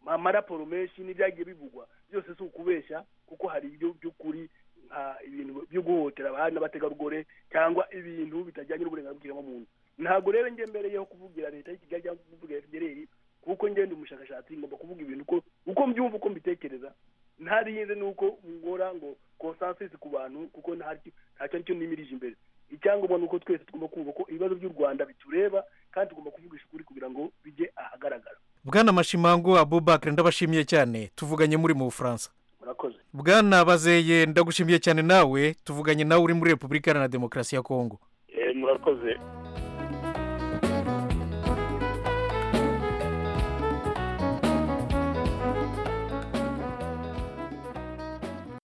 amaraporo menshi n'ibyagiye bivugwa byose si ukubeshya kuko hari ibyo by'ukuri nka ibintu byo guhohotera abana n'abategarugori cyangwa ibintu bitajyanye n'uburenganzira bw'umuntu ntabwo rero njye mbereyeho kuvugira leta y'i kigali cyangwa kuvugira fdr kuko ngenda umushakashatsi ngomba kuvuga ibintu uko uko mbyumva uko mbitekereza ntarinze nuko ngora ngo consensus ku bantu kuko ntacyo ntacyo aricyo nimirije imbere icyangombwa ni uko twese tugomba kumva ko ibibazo by'u rwanda bitureba kandi tugomba kuvugisha ukuri kugira ngo bijye ahagaragara bwana mashimango abubakire ndabashimiye cyane tuvuganye muri mu bufaransa murakoze bwana bazeye ndagushimiye cyane nawe tuvuganye nawe uri muri repubulika iharanira demokarasi ya kongo Eh, murakoze